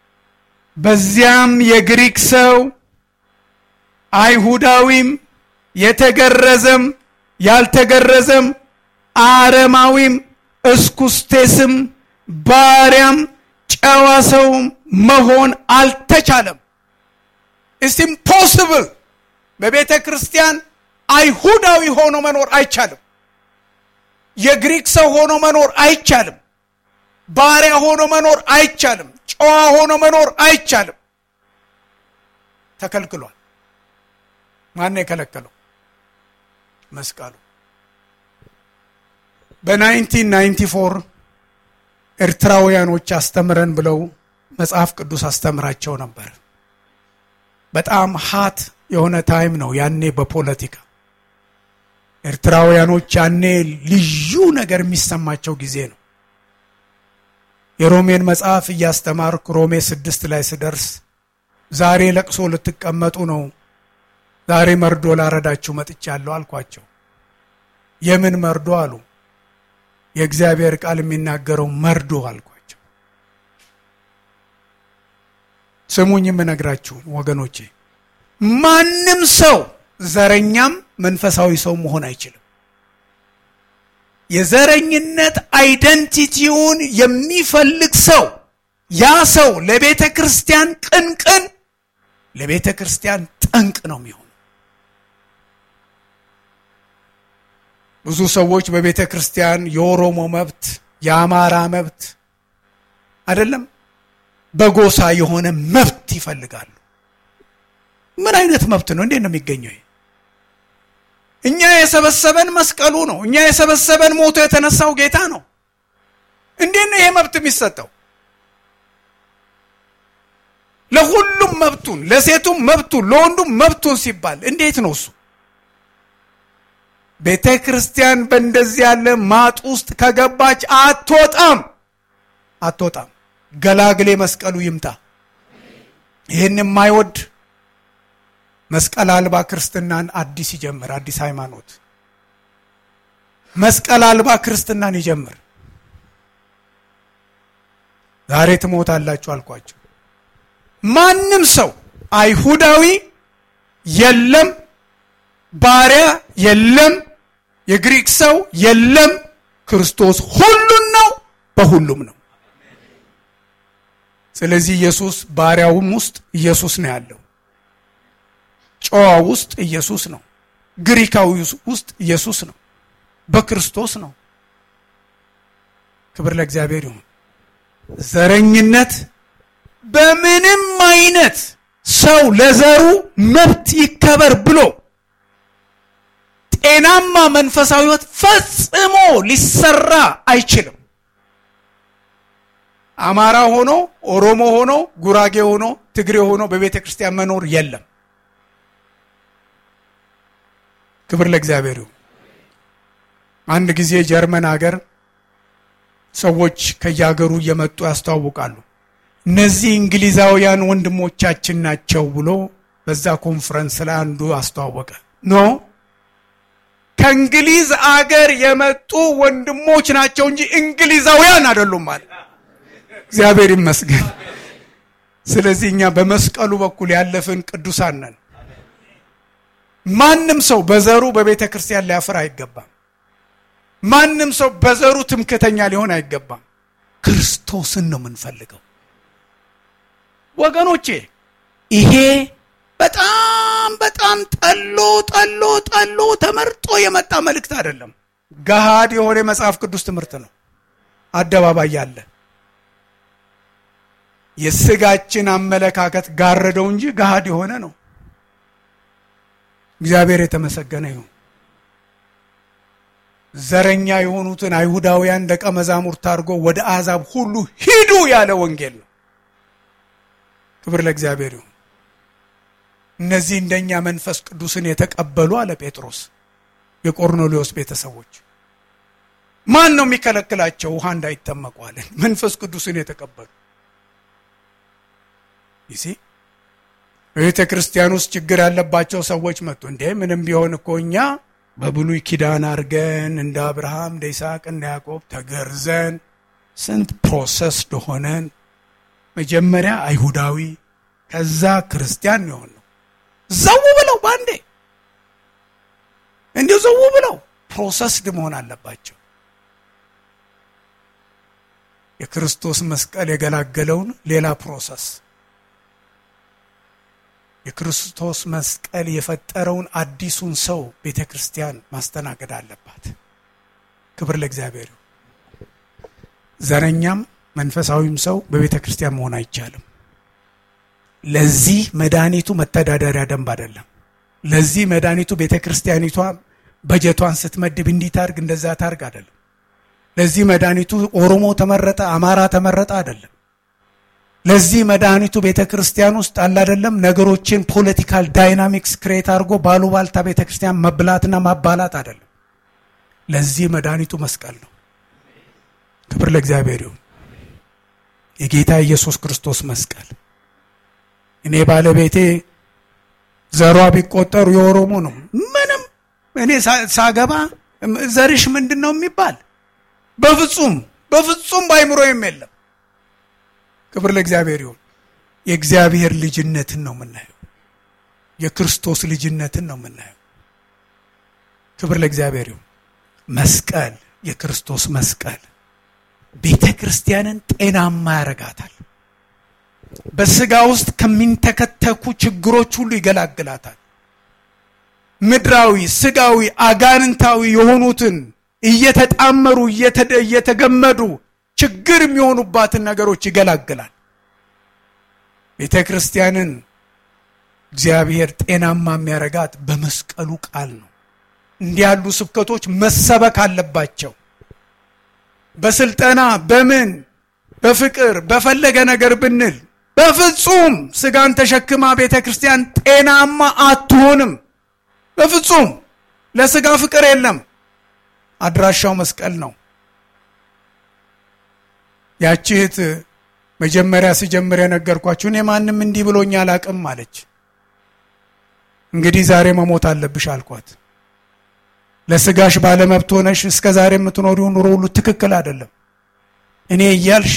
በዚያም የግሪክ ሰው አይሁዳዊም የተገረዘም ያልተገረዘም አረማዊም እስኩስቴስም ባሪያም ጨዋ ሰውም መሆን አልተቻለም። ኢትስ ኢምፖስብል። በቤተ ክርስቲያን አይሁዳዊ ሆኖ መኖር አይቻልም። የግሪክ ሰው ሆኖ መኖር አይቻልም። ባሪያ ሆኖ መኖር አይቻልም። ጨዋ ሆኖ መኖር አይቻልም። ተከልክሏል። ማን የከለከለው? መስቀሉ። በ1994 ኤርትራውያኖች አስተምረን ብለው መጽሐፍ ቅዱስ አስተምራቸው ነበር። በጣም ሀት የሆነ ታይም ነው ያኔ በፖለቲካ ኤርትራውያኖች ያኔ ልዩ ነገር የሚሰማቸው ጊዜ ነው። የሮሜን መጽሐፍ እያስተማርኩ ሮሜ ስድስት ላይ ስደርስ ዛሬ ለቅሶ ልትቀመጡ ነው፣ ዛሬ መርዶ ላረዳችሁ መጥቻለሁ አልኳቸው። የምን መርዶ አሉ። የእግዚአብሔር ቃል የሚናገረው መርዶ አልኳቸው። ስሙኝ የምነግራችሁን ወገኖቼ፣ ማንም ሰው ዘረኛም መንፈሳዊ ሰው መሆን አይችልም። የዘረኝነት አይደንቲቲውን የሚፈልግ ሰው ያ ሰው ለቤተ ክርስቲያን ቅንቅን፣ ለቤተ ክርስቲያን ጠንቅ ነው የሚሆን። ብዙ ሰዎች በቤተ ክርስቲያን የኦሮሞ መብት፣ የአማራ መብት አይደለም በጎሳ የሆነ መብት ይፈልጋሉ። ምን አይነት መብት ነው? እንዴት ነው የሚገኘው? እኛ የሰበሰበን መስቀሉ ነው። እኛ የሰበሰበን ሞቶ የተነሳው ጌታ ነው። እንዴት ነው ይሄ መብት የሚሰጠው? ለሁሉም መብቱን፣ ለሴቱም መብቱን፣ ለወንዱም መብቱን ሲባል እንዴት ነው እሱ? ቤተ ክርስቲያን በእንደዚህ ያለ ማጥ ውስጥ ከገባች አትወጣም፣ አትወጣም። ገላግሌ መስቀሉ ይምጣ። ይህን የማይወድ መስቀል አልባ ክርስትናን አዲስ ይጀምር። አዲስ ሃይማኖት መስቀል አልባ ክርስትናን ይጀምር። ዛሬ ትሞታላችሁ አልኳቸው። ማንም ሰው አይሁዳዊ የለም፣ ባሪያ የለም፣ የግሪክ ሰው የለም። ክርስቶስ ሁሉን ነው፣ በሁሉም ነው። ስለዚህ ኢየሱስ ባሪያውም ውስጥ ኢየሱስ ነው ያለው ጨዋ ውስጥ ኢየሱስ ነው። ግሪካዊ ውስጥ ኢየሱስ ነው። በክርስቶስ ነው። ክብር ለእግዚአብሔር ይሁን። ዘረኝነት በምንም አይነት ሰው ለዘሩ መብት ይከበር ብሎ ጤናማ መንፈሳዊ ሕይወት ፈጽሞ ሊሰራ አይችልም። አማራ ሆኖ ኦሮሞ ሆኖ ጉራጌ ሆኖ ትግሬ ሆኖ በቤተ ክርስቲያን መኖር የለም። ክብር ለእግዚአብሔር ይሁን። አንድ ጊዜ ጀርመን ሀገር ሰዎች ከየሀገሩ እየመጡ ያስተዋውቃሉ። እነዚህ እንግሊዛውያን ወንድሞቻችን ናቸው ብሎ በዛ ኮንፈረንስ ላይ አንዱ አስተዋወቀ። ኖ ከእንግሊዝ አገር የመጡ ወንድሞች ናቸው እንጂ እንግሊዛውያን አይደሉም ማለት እግዚአብሔር ይመስገን። ስለዚህ እኛ በመስቀሉ በኩል ያለፍን ቅዱሳን ነን። ማንም ሰው በዘሩ በቤተ ክርስቲያን ሊያፍር አይገባም። ማንም ሰው በዘሩ ትምክተኛ ሊሆን አይገባም። ክርስቶስን ነው የምንፈልገው ወገኖቼ። ይሄ በጣም በጣም ጠሎ ጠሎ ጠሎ ተመርጦ የመጣ መልእክት አይደለም። ገሃድ የሆነ የመጽሐፍ ቅዱስ ትምህርት ነው። አደባባይ ያለ የስጋችን አመለካከት ጋረደው እንጂ ገሃድ የሆነ ነው። እግዚአብሔር የተመሰገነ ይሁን። ዘረኛ የሆኑትን አይሁዳውያን ደቀ መዛሙርት አድርጎ ወደ አሕዛብ ሁሉ ሂዱ ያለ ወንጌል ነው። ክብር ለእግዚአብሔር ይሁን። እነዚህ እንደኛ መንፈስ ቅዱስን የተቀበሉ አለ ጴጥሮስ፣ የቆርኔሌዎስ ቤተሰቦች ማን ነው የሚከለክላቸው? ውሃ እንዳይጠመቁ አለን። መንፈስ ቅዱስን የተቀበሉ ይሲ በቤተ ክርስቲያን ውስጥ ችግር ያለባቸው ሰዎች መጡ። እንዴ ምንም ቢሆን እኮ እኛ በብሉይ ኪዳን አድርገን እንደ አብርሃም እንደ ይስሐቅ እንደ ያዕቆብ ተገርዘን ስንት ፕሮሰስ ሆነን መጀመሪያ አይሁዳዊ ከዛ ክርስቲያን የሆን ነው ዘው ብለው በአንዴ ፕሮሰስድ መሆን አለባቸው። የክርስቶስ መስቀል የገላገለውን ሌላ ፕሮሰስ የክርስቶስ መስቀል የፈጠረውን አዲሱን ሰው ቤተ ክርስቲያን ማስተናገድ አለባት። ክብር ለእግዚአብሔር። ዘረኛም መንፈሳዊም ሰው በቤተ ክርስቲያን መሆን አይቻልም። ለዚህ መድኃኒቱ መተዳደሪያ ደንብ አይደለም። ለዚህ መድኃኒቱ ቤተ ክርስቲያኒቷ በጀቷን ስትመድብ እንዲህ ታርግ እንደዛ ታርግ አይደለም። ለዚህ መድኃኒቱ ኦሮሞ ተመረጠ፣ አማራ ተመረጠ አይደለም። ለዚህ መድኃኒቱ ቤተ ክርስቲያን ውስጥ አለ አይደለም ነገሮችን ፖለቲካል ዳይናሚክስ ክሬት አድርጎ ባሉባልታ ቤተ ክርስቲያን መብላትና ማባላት አይደለም። ለዚህ መድኃኒቱ መስቀል ነው። ክብር ለእግዚአብሔር ይሁን። የጌታ ኢየሱስ ክርስቶስ መስቀል እኔ ባለቤቴ ዘሯ ቢቆጠሩ የኦሮሞ ነው። ምንም እኔ ሳገባ ዘርሽ ምንድን ነው የሚባል በፍጹም በፍጹም በአይምሮዬም የለም። ክብር ለእግዚአብሔር ይሁን። የእግዚአብሔር ልጅነትን ነው የምናየው። የክርስቶስ ልጅነትን ነው የምናየው። ክብር ለእግዚአብሔር ይሁን። መስቀል የክርስቶስ መስቀል ቤተ ክርስቲያንን ጤናማ ያረጋታል። በስጋ ውስጥ ከሚንተከተኩ ችግሮች ሁሉ ይገላግላታል። ምድራዊ፣ ስጋዊ፣ አጋንንታዊ የሆኑትን እየተጣመሩ እየተገመዱ ችግር የሚሆኑባትን ነገሮች ይገላግላል። ቤተ ክርስቲያንን እግዚአብሔር ጤናማ የሚያረጋት በመስቀሉ ቃል ነው። እንዲህ ያሉ ስብከቶች መሰበክ አለባቸው። በስልጠና በምን በፍቅር በፈለገ ነገር ብንል በፍጹም ስጋን ተሸክማ ቤተ ክርስቲያን ጤናማ አትሆንም። በፍጹም ለስጋ ፍቅር የለም። አድራሻው መስቀል ነው። ያቺ እህት መጀመሪያ ስጀምር የነገርኳችሁ እኔ ማንም እንዲህ ብሎኝ አላቅም አለች። እንግዲህ ዛሬ መሞት አለብሽ አልኳት። ለስጋሽ ባለመብት ሆነሽ እስከ ዛሬ የምትኖሪው ኑሮ ሁሉ ትክክል አይደለም። እኔ እያልሽ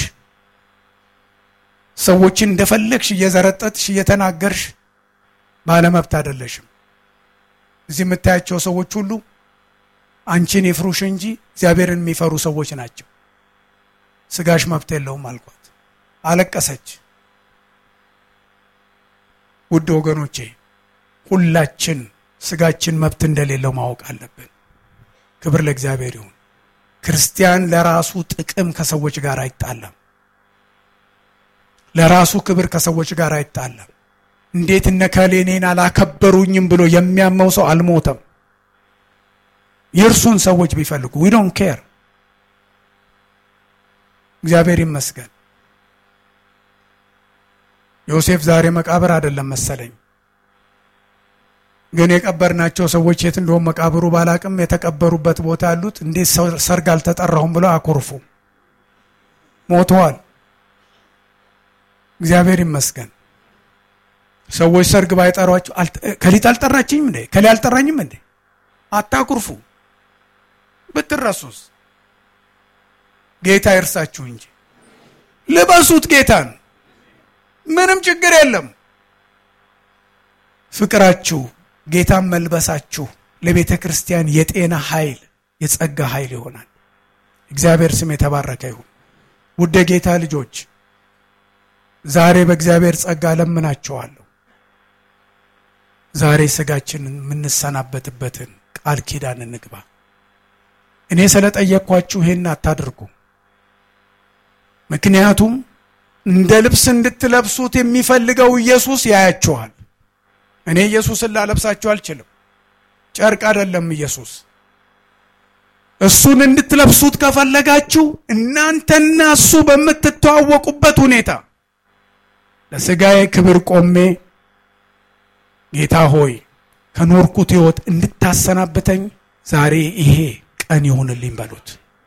ሰዎችን እንደፈለግሽ እየዘረጠጥሽ እየተናገርሽ ባለመብት አይደለሽም። እዚህ የምታያቸው ሰዎች ሁሉ አንቺን ይፍሩሽ እንጂ እግዚአብሔርን የሚፈሩ ሰዎች ናቸው። ስጋሽ መብት የለውም አልኳት። አለቀሰች። ውድ ወገኖቼ ሁላችን ስጋችን መብት እንደሌለው ማወቅ አለብን። ክብር ለእግዚአብሔር ይሁን። ክርስቲያን ለራሱ ጥቅም ከሰዎች ጋር አይጣላም። ለራሱ ክብር ከሰዎች ጋር አይጣላም። እንዴት እነ ከሌ እኔን አላከበሩኝም ብሎ የሚያመው ሰው አልሞተም። የእርሱን ሰዎች ቢፈልጉ ዊ ዶንት ኬር። እግዚአብሔር ይመስገን። ዮሴፍ ዛሬ መቃብር አይደለም መሰለኝ፣ ግን የቀበርናቸው ሰዎች የት እንደሆነ መቃብሩ ባላቅም የተቀበሩበት ቦታ ያሉት እንዴት ሰርግ አልተጠራሁም ብለው አኮርፉ፣ ሞተዋል። እግዚአብሔር ይመስገን። ሰዎች ሰርግ ባይጠሯቸው ከሊት አልጠራችኝም እንዴ ከሊ አልጠራኝም እንዴ አታኩርፉ። ብትረሱስ ጌታ ይርሳችሁ እንጂ ልበሱት ጌታን። ምንም ችግር የለም። ፍቅራችሁ ጌታን መልበሳችሁ ለቤተ ክርስቲያን የጤና ኃይል የጸጋ ኃይል ይሆናል። እግዚአብሔር ስም የተባረከ ይሁን። ውድ ጌታ ልጆች ዛሬ በእግዚአብሔር ጸጋ ለምናቸዋለሁ። ዛሬ ስጋችንን የምንሰናበትበትን ቃል ኪዳን እንግባ። እኔ ስለጠየቅኳችሁ ይሄን አታድርጉ። ምክንያቱም እንደ ልብስ እንድትለብሱት የሚፈልገው ኢየሱስ ያያችኋል። እኔ ኢየሱስን ላለብሳችሁ አልችልም። ጨርቅ አይደለም ኢየሱስ። እሱን እንድትለብሱት ከፈለጋችሁ እናንተና እሱ በምትተዋወቁበት ሁኔታ ለስጋዬ ክብር ቆሜ ጌታ ሆይ ከኖርኩት ሕይወት እንድታሰናብተኝ ዛሬ ይሄ ቀን ይሁንልኝ በሉት።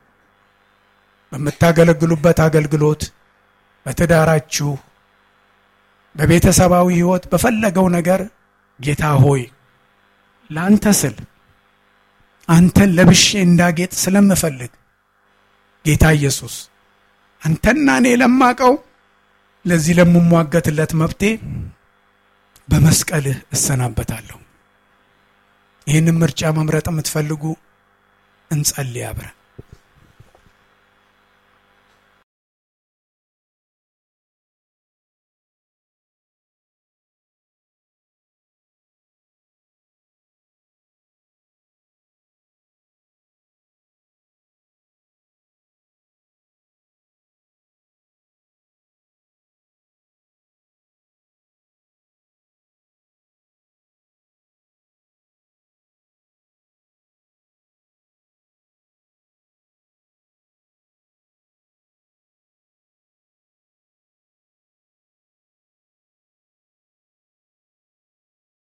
በምታገለግሉበት አገልግሎት፣ በትዳራችሁ፣ በቤተሰባዊ ሕይወት፣ በፈለገው ነገር ጌታ ሆይ ለአንተ ስል አንተን ለብሼ እንዳጌጥ ስለምፈልግ ጌታ ኢየሱስ አንተና እኔ ለማቀው ለዚህ ለምሟገትለት መብቴ በመስቀልህ እሰናበታለሁ። ይህንን ምርጫ መምረጥ የምትፈልጉ እንጸልይ አብረን።